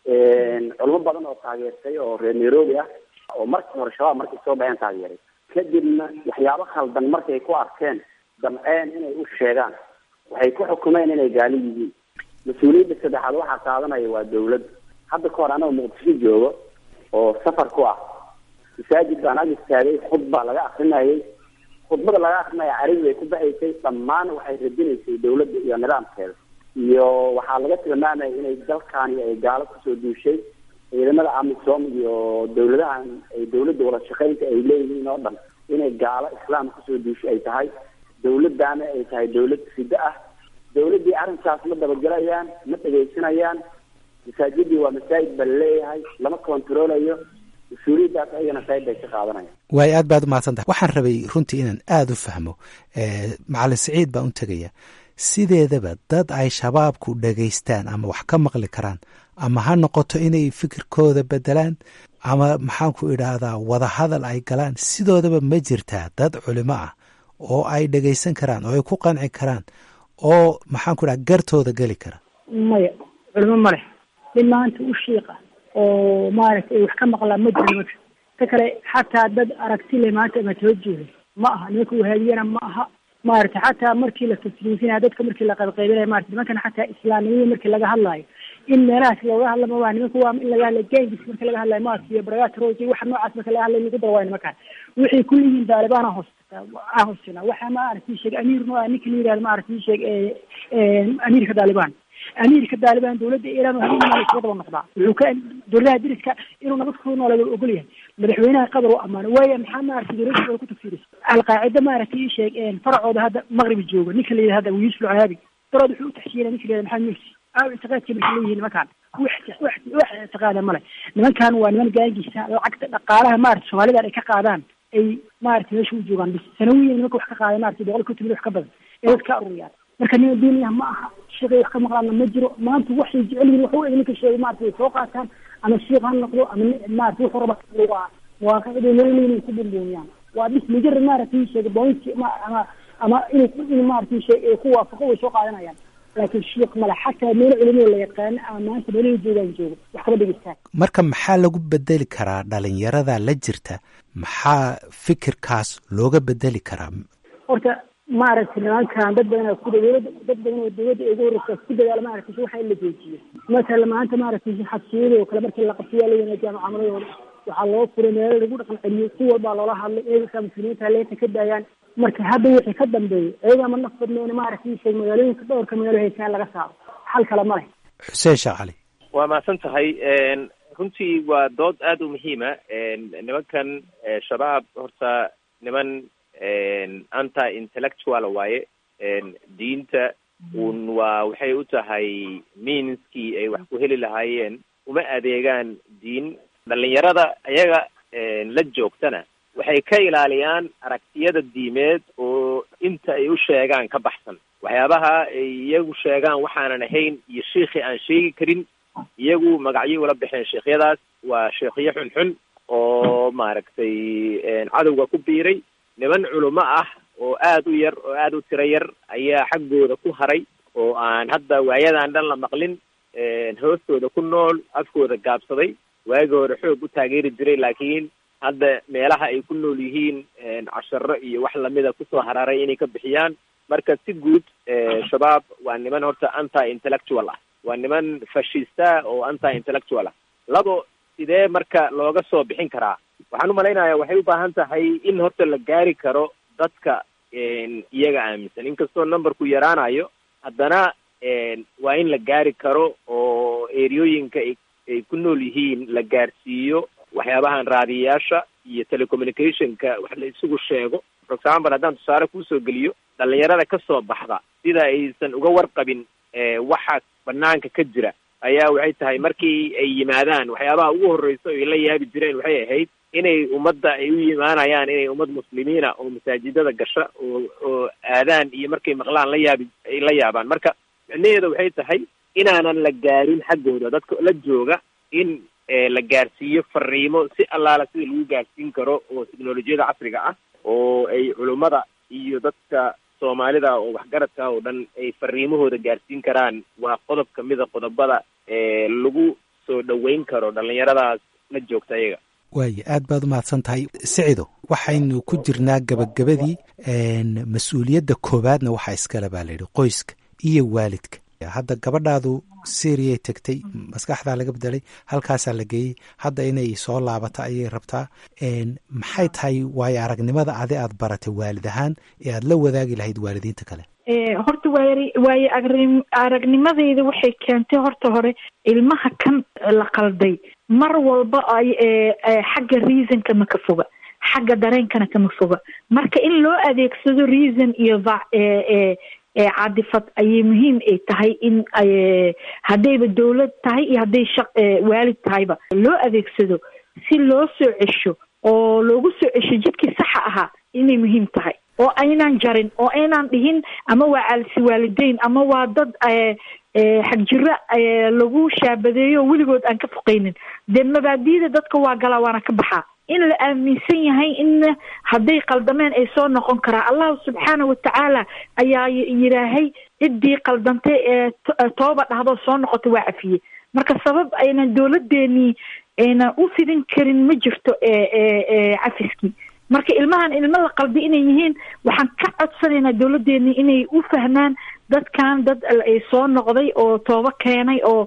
culimo badan oo taageertay oo reer nairobi ah oo markii hore shabaab markay soo baxeen taageeray kadibna waxyaabo khaldan markay ku arkeen damceen inay u sheegaan waxay ku xukumeen inay gaali yihiin mas-uuliyadda saddexaad waxaa qaadanaya waa dawladda hadda ka hor anagoo muqdisho joogo oo safar ku ah masaajid baan ag istaagay khudba laga akrinayay khudbada laga akrinaya carabi bay ku baxaysay dhammaan waxay radinaysay dawladda iyo nidaamkeeda iyo waxaa laga tilmaamaya inay dalkaani ay gaalo kusoo duushay ciidamada amisom iyo dawladahan ay dawladda wada shaqeynta ay leeyihiin oo dhan inay gaalo islaam kusoo duushay ay tahay dawladdaana ay tahay dawlad fiddo ah dawladdii arrinkaas ma dabagelayaan ma dhegaysanayaan masaajidii waa masaajid baa laleeyahay lama kontaroolayo mas-uuliyaddaas ayagana qayb bay ka qaadanayaan waayo aad baad umahadsan tahay waxaan rabay runtii inaan aada u fahmo macalin siciid baan u tegaya sideedaba dad ay shabaabku dhegaystaan ama wax ka maqli karaan ama ha noqoto inay fikirkooda bedelaan ama maxaanku idhaahdaa wadahadal ay galaan sidoodaba ma jirtaa dad culimo ah oo ay dhegaysan karaan oo ay ku qanci karaan oo maxaanku idhaha gartooda geli kara maya culimo ma leh mid maanta u shiiqa oo maaragtay ay wax ka maqlaan ma jiro marka ta kale xataa dad aragti le maanta ama soo jeeday ma aha nimanka wahaabiyana ma aha maaragtay xataa markii la tasriifinaya dadka markii la qaybqaybinaya marata nimankana xataa islaamnimada markii laga hadlaayo in meelahaas looga hadla maba nimanka waa in laga hadla gengis marka laga hadlayo maas iyo baragaat roj iyo waxa noocaas marka laga hadlay lagu dara waay nimankaan waxay ku leeyihiin taalibaan hoos aan hoosina waxa maaragtay sheeg amiir no ninka la yihahdo maaragtay sheeg amiirka taalibaan amiirka taalibaan dawladda iiraan habeenmaa isuga daba noqdaa wuxuu ka dowladaha diriska inuu nabad ku noolay ogol yahay madaxweynaha qatar u amaano waaya maxaa maaragtay dowladda ku tafsiiraysa alqaacida maaragtay ii sheeg faracooda hadda maqribi jooga ninka la yidhahda yusuf alcaabi darood wuxuu utaxshiinaya ninka la yihahda maxamed mursi aaw ictiqaadkii marka leeyihiin nimankaan wax wax wax ictiqaada male nimankan waa niman gaangisa lacagta dhaqaalaha maaragtay soomaalidan ay ka qaadaan ay maaragtay meesha u joogaan bis sanawiyan nimanka wax ka qaada maaragtay boqol konton wax ka badan ee dad ka aruriyaan marka nima diiniya ma aha sheekay wax ka maqlaana ma jiro maanta waxay jecel yihin waxa u eg ninka sheegay maarata way soo qaataan ama shiik ha noqdo ama maarata wuxuu raba waa waaqicday nololeyna ku bumbuumiyaan waa bis mujarad maaragtay sheegay bointi ama ama inuu in maaragtay sheeg ku waafaqo way soo qaadanayaan laakiin shiik male xataa meelo culimada la yaqaano ama maanta meelaha joogaan joogo wax kama dhegeystaan marka maxaa lagu bedeli karaa dhalinyarada la jirta maxaa fikirkaas looga bedeli karaa horta maaragtay nimankan dad badan oo ku dowlada dad badan oo dowladda ugu horreysa ku dadaala maaragtay waxa in la joojiyo masala maanta maaragtay xabsiyada oo kale markii la qabsiyaa la wanaajiya mucaamaladooda waxaa loo furay meelo lagu dhaqan celiyo si walbaa loola hadlay eegasaa muslimiinta leenta ka daayaan marka hadda wixii ka dambeeyay iyagaa ma naf badneyn maaragtay sheeg magaalooyinka dhowrka magaalo haysaan laga saaro xal kale ma leh xuseen sheekh cali waa mahadsan tahay runtii waa dood aada u muhiima nimankan shabaab horta niman anti intellectual waaye diinta un waa waxay u tahay meanskii ay wax ku heli lahaayeen uma adeegaan diin dhalinyarada ayaga la joogtana waxay ka ilaaliyaan aragtiyada diimeed oo inta ay u sheegaan ka baxsan waxyaabaha ay iyagu sheegaan waxaanan ahayn iyo shiikhi aan sheegi karin iyagu magacyo ula baxeen sheikhyadaas waa sheekhyo xunxun oo maaragtay cadowga ku biiray niman culimo ah oo aada u yar oo aada u tiro yar ayaa xaggooda ku haray oo aan hadda waayadan dhan la maqlin hoostooda ku nool afkooda gaabsaday waagi hore xoog u taageeri jiray laakiin hadda meelaha ay ku nool yihiin casharo iyo wax lamida kusoo hararay inay ka bixiyaan marka si guud shabaab waa niman horta anti intellectual ah waa niman fashista oo anti intellectual ah labo sidee marka looga soo bixin karaa waxaan umalaynaya waxay u baahan tahay in horta la gaari karo dadka iyaga aaminsan inkastoo numberku yaraanayo haddana waa in la gaari karo oo eriyooyinka ay ay ku nool yihiin la gaarsiiyo waxyaabahan raadiyayaasha iyo telecommunicationka wax la isugu sheego for example haddaan tusaale kuusoo geliyo dhalinyarada ka soo baxda sida aysan uga warqabin waxa banaanka ka jira ayaa waxay tahay markii ay yimaadaan waxyaabaha ugu horreysa ay la yaabi jireen waxay ahayd inay ummadda ay u yimaanayaan inay ummad muslimiina oo masaajidada gasha oo oo aadaan iyo markay maqlaan la yaabi ay la yaabaan marka micnaheeda waxay tahay inaanan la gaarin xaggooda dadka la jooga in la gaarsiiyo fariimo si allaala sida lagu gaarsiin karo oo teknolojiyada casriga ah oo ay culummada iyo dadka soomaalida oo waxgaradka oo dhan ay fariimahooda gaarsiin karaan waa qodob kamida qodobada lagu soo dhoweyn karo dhalinyaradaas la joogta ayaga waaya aad baad u mahadsan tahay sicido waxaynu ku jirnaa gabagabadii mas-uuliyadda koowaadna waxaa iskale baa layidhi qoyska iyo waalidka hadda gabadhaadu syriay tegtay maskaxdaa laga bedelay halkaasaa la geeyey hadda inay soo laabato ayay rabtaa maxay tahay waayo aragnimada adi aad baratay waalid ahaan ee aad la wadaagi lahayd waalidiinta kale horta waay waayo agri aragnimadeyda waxay keentay horta hore ilmaha kan la qalday mar walba ay xagga reasonka ma ka foga xagga dareenkana kama foga marka in loo adeegsado reason iyo cadifad ayay muhiim ay tahay in haddayba dowlad tahay iyo hadday shaq waalid tahayba loo adeegsado si loo soo cesho oo loogu soo cesho jidkii saxa ahaa inay muhiim tahay oo aynaan jarin oo aynaan dhihin ama waa caalisi waalideyn ama waa dad xagjiro lagu shaabadeeyo oo weligood aan ka foqeynin dee mabaadiida dadka waa galaa waana ka baxaa in la aaminsan yahay in hadday qaldameen ay soo noqon karaa allahu subxaana watacaala ayaa yidhaahay ciddii qaldantay ee tooba dhahdo soo noqota waa cafiyey marka sabab aynan dowladeenii aynan u fidin karin ma jirto cafiskii marka ilmahan ilmo la qaldi inay yihiin waxaan ka codsanaynaa dowladdeeni inay u fahmaan dadkan dad ay soo noqday oo toobo keenay oo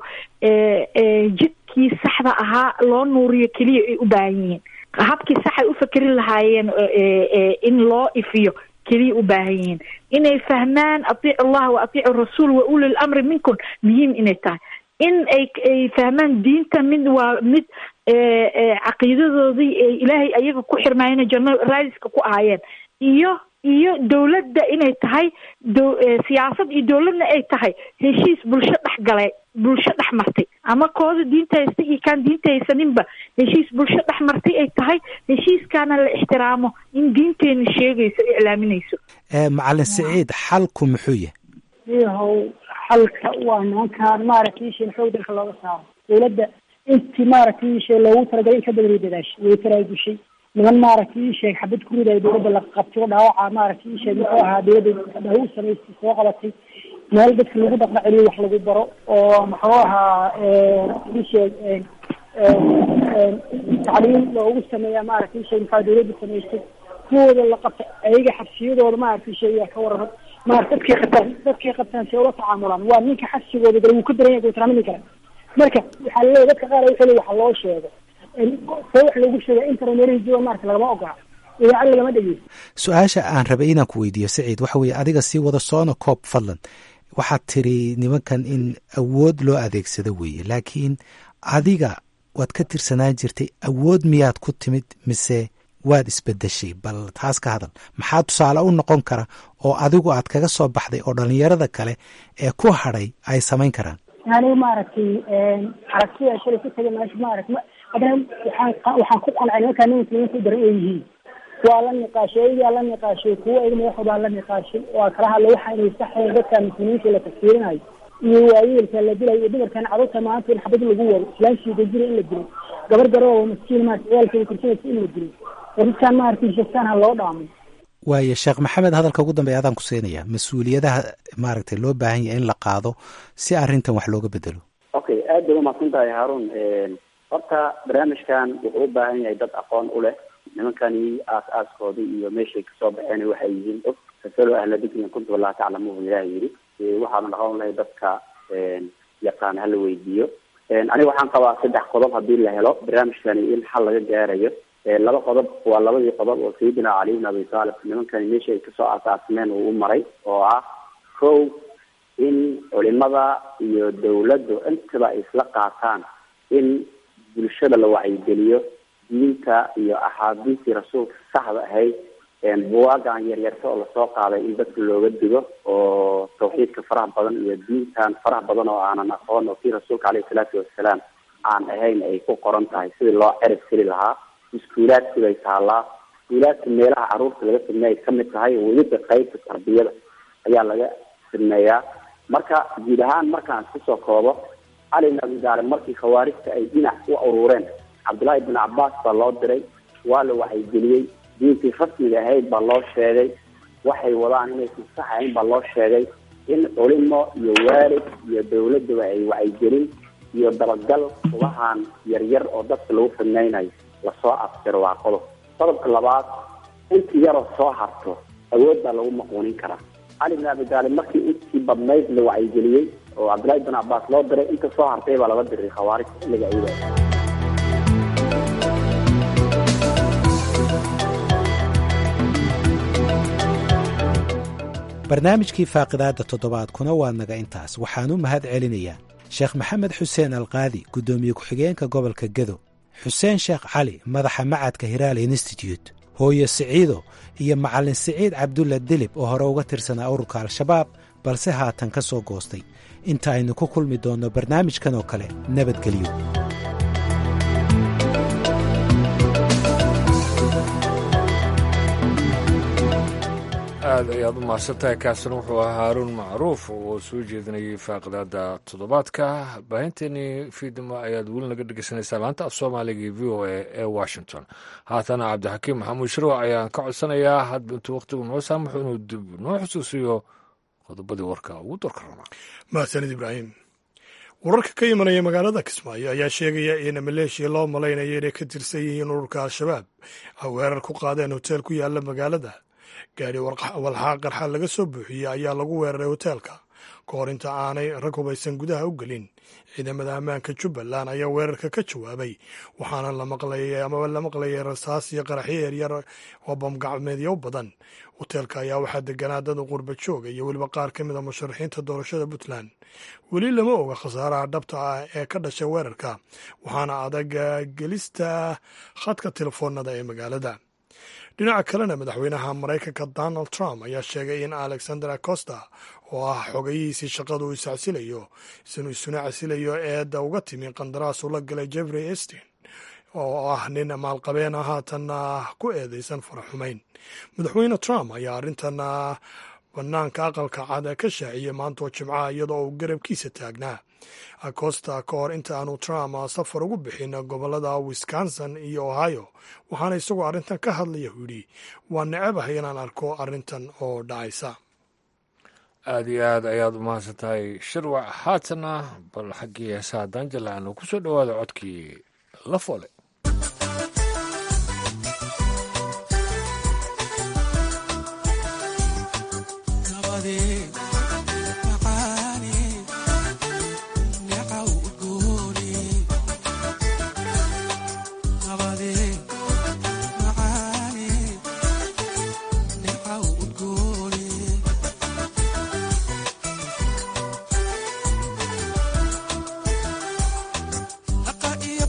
jidkii saxda ahaa loo nuuriyo keliya ay u baahan yihiin habkii saxay u fakerin lahaayeen in loo ifiyo keliya u baahan yihiin inay fahmaan atiicu allah wa atiicu rasuul wa uli lamri minkum muhiim inay tahay in ay ay fahmaan diinta mid waa mid caqiidadoodii ilaahay ayaga ku xirmaayeen janno raadiska ku ahaayeen iyo iyo dowladda inay tahay siyaasad iyo dowladna ay tahay heshiis bulsho dhex galay bulsho dhex martay ama kooda diinta haysta iyo kaan diinta haysaninba heshiis bulsho dhex martay ay tahay heshiiskaana la ixtiraamo in diinteena sheegayso o iclaaminayso macalin siciid xalku muxuu yahay iyahow xalka waa nimankaan maaragtay isheen xoog dalka looga saaro dowladda intii maaragtay ishee loogu talagalay in ka badan way dadaashay way taraagushay niman maaragtay isheeg xabad ku ridayo dowladda la qabtay oo dhaawaca maaragtay isheeg muxuu ahaa dowladda dhaw samaystay soo qabatay meel dadka lagu dhaqna celiyo wax lagu baro oo muxuu ahaa isheeg tacliim loogu sameeya maaragtay isheeg maxaa dowladda samaystay kuwooda la qabta ayaga xabsiyadooda maaragtay sheegaa ka warama maarata dadkay qabtaan dadkay qabtaan see ula tacaamulaan waa ninka xabsigooda gale wuu ka daran yahay guutaraamin kale marka waxaa laleeyahy dadka qaar wuxuu waxa loo sheego see wax loogu sheega intermeerihii jooga maarata lagama ogola idaacad lagama dhegeysto su-aasha aan rabay inaan ku weydiiyo saciid waxa weeye adiga sii wada soona koob fadlan waxaad tiri nimankan in awood loo adeegsado weeye laakiin adiga waad ka tirsanaan jirtay awood miyaad ku timid mise waad isbedeshay bal taas ka hadal maxaa tusaale u noqon kara oo adigu aad kaga soo baxday oo dhalinyarada kale ee ku hadhay ay samayn karaan aniga maaragtay aragtida shalay ku tagay meesha maarata haddana waxaan waxaan ku qancay nimankaa nimanka nimanka u daran oo yihiin waa la niqaashay ayagaa la niqaashay kuwa ayaga madaxoodaa la niqaashay waa kala hadla waxa inay saxayn dadka muslimiinta la tafsiirinayo iyo waayeelka la dilayo iyo dumarkan carruurta maanta in xabad lagu wado islaamshiida jira in la dilo gabar garoo maskiin maarata ciyaalkeeda korsanaysa in la dilo dadkan maaragtay sheegtaan ha loo dhaamo waayo sheekh maxamed hadalka ugu dambeeya adaan ku siinaya mas-uuliyadaha maaragtay loo baahan yahay in la qaado si arrintan wax looga bedelo okay aad bay umaqsan tahay haarun horta barnaamijkan wuxuu u baahan yahay dad aqoon u leh nimankani aas-aaskoodii iyo meeshay kasoo baxeen waxay yihiin og fasalo ahla dikrin kuntum allah taclamuhu ilaah yidhi waxaana dhaqan lahay dadka yaqaan hala weydiiyo aniga waxaan qabaa saddex qodob hadii la helo barnaamijkani in xal laga gaarayo laba qodob waa labadii qodob oo sayidina cali ibn abi taalib nimankani meesha ay kasoo asaasmeen uu u maray oo ah kow in culimada iyo dawladdu intaba ay isla qaataan in bulshada la wacyigeliyo diinta iyo axaadiistii rasuulka saxda ahayd buwaagan yaryarta oo lasoo qaaday in dadka looga digo oo tawxiidka faraha badan iyo diintan faraha badan oo aanan aqoon oo kii rasuulka caleyhi salaatu wasalaam aan ahayn ay ku qoran tahay sidii loo cerib tiri lahaa iskuulaadkii bay taallaa iskuulaadka meelaha caruurta laga sameeya ay kamid tahay weliba qaybta tarbiyada ayaa laga sameeyaa marka guud ahaan markaan isku soo koobo cali ibn abi taalib markii khawaarijta ay dhinac u urureen cabdullaahi ibn cabaas baa loo diray waa la wacyigeliyey diintii rasmiga ahayd baa loo sheegay waxay wadaan inaysan sax ahayn baa loo sheegay in culimo iyo waalid iyo dawladaba ay wacyigelin iyo dabagal kubahan yaryar oo dadka lagu fidnaynayo lasoo afjiro waa qodob qodobka labaad intii yaroo soo harto awood baa lagu maquunin karaa cali bin abi taalib markii intii badnayd la wacyigeliyey oo cabdullahi bin cabaas loo diray inta soo hartay baa laga diray khawaarij xilliga iyada barnaamijkii faaqidaadda toddobaadkuna waa naga intaas waxaan u mahad celinayaa sheekh maxamed xuseen alqaadi guddoomiye ku-xigeenka gobolka gedo xuseen sheekh cali madaxa macadka hiraal institute hooyo siciido iyo macallin siciid cabdulla dilib oo hore uga tirsanaa ururka al-shabaab balse haatan ka soo goostay inta aynu ku kulmi doonno barnaamijkan oo kale nabadgelyo aad ayaad u mahadsantahay kaasina wuxuu ahaa haaruun macruuf oo soo jeedinayay faaqidaada toddobaadka baahinteenii fiidnimo ayaad weli naga dhegeysanaysaa laanta af soomaaliga iyo v o a ee washington haatana cabdixakiim maxamuud shirwac ayaan ka codsanayaa hadba intuu wakhtigu noo saamaxo inuu dib noo xusuusiyo qodobadii warka ugu dorka rabaa mahadsanid ibraahim wararka ka imanaya magaalada kismaayo ayaa sheegaya in maleeshiya loo malaynayo inay ka tirsan yihiin ururka al-shabaab ay weerar ku qaadeen hoteel ku yaala magaalada gaari walxaa qarxa laga soo buuxiyey ayaa lagu weeraray hoteelka ka hor inta aanay rag hubaysan gudaha u gelin ciidamada ammaanka jubbaland ayaa weerarka ka jawaabay waxaana la maqlayay amaba la maqlayay rasaas iyo qaraxyo yaryar oo bamgacmeedyo badan hoteelka ayaa waxaa deganaa dad qurba jooga iyo weliba qaar ka mid a musharaxiinta doorashada puntland weli lama oga khasaaraha dhabta ah ee ka dhashay weerarka waxaana adag gelista khadka telefoonada ee magaalada dhinaca kalena madaxweynaha maraykanka donald trump ayaa sheegay in alexander acosta oo ah xogayihiisii shaqadu uu iscasilayo isinuu isuna casilayo eedda uga timi qandaraas ula galay jeffrey estin oo ah nin maalqabeena haatanna ku eedeysan faraxumayn madaxweyne trump ayaa arrintan banaanka aqalka cad ka shaaciyey maantoo jimcaha iyadoo uu garabkiisa taagnaa acosta ka hor inta aanu trump safar ugu bixin gobolada wisconsin iyo ohio waxaana isagoo arrintan ka hadlaya u yidhi waa necabahay inaan arko arrintan oo dhacaysa aada iyo aad ayaad u mahadsan tahay shirwac haatana bal xaggii heesaha daanjala aanu ku soo dhowaada codkii la foole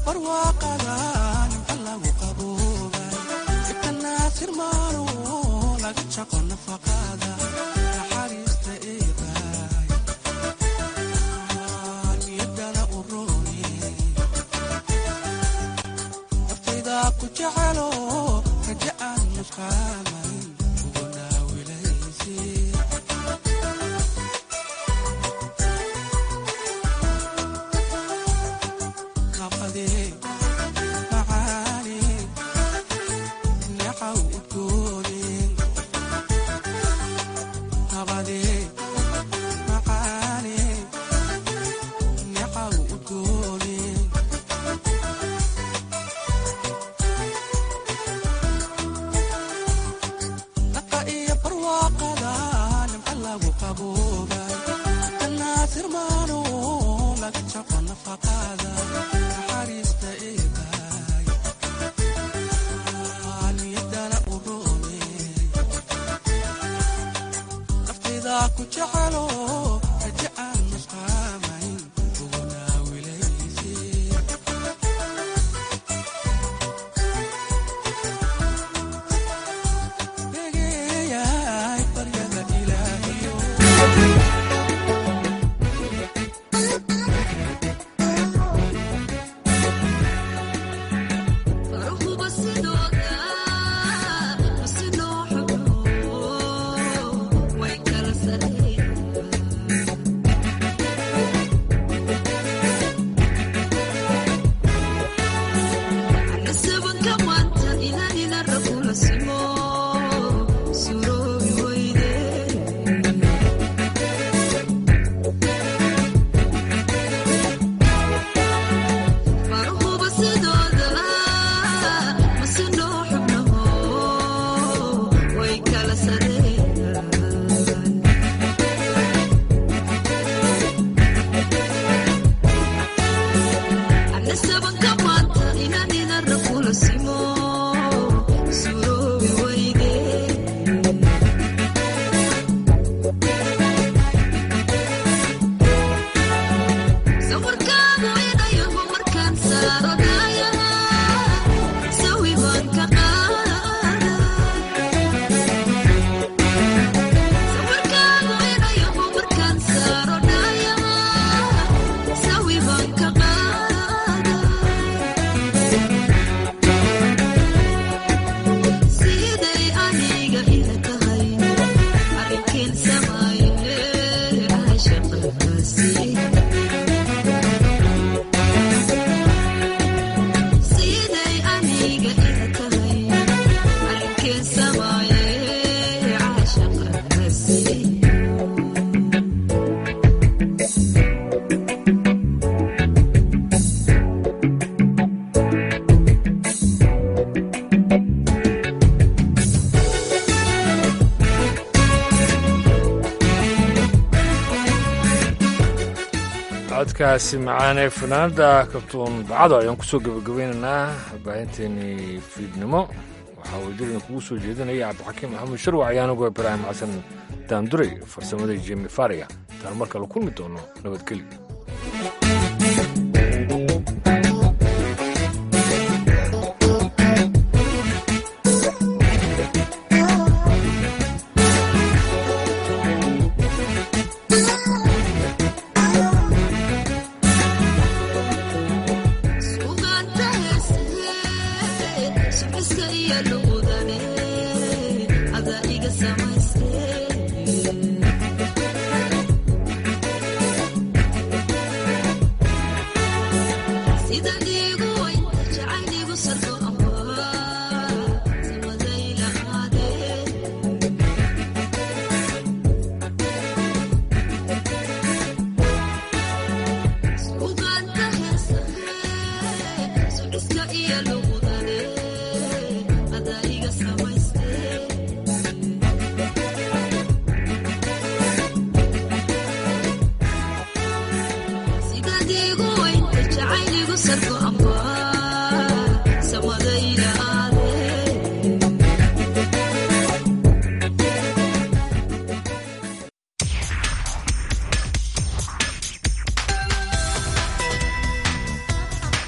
codkaasi macaanee fanaanada kabtuun bacado ayaan kusoo gebagabeynaynaa baahinteenii fiidnimo waxaa wajirina kugu soo jeedinaya cabdixakiim maxamed sharwac ayaanugoo ibraahim xasan daanduray farsamada jemi fariga intaan mar kale kulmi doono nabadgelyo Circle, I'm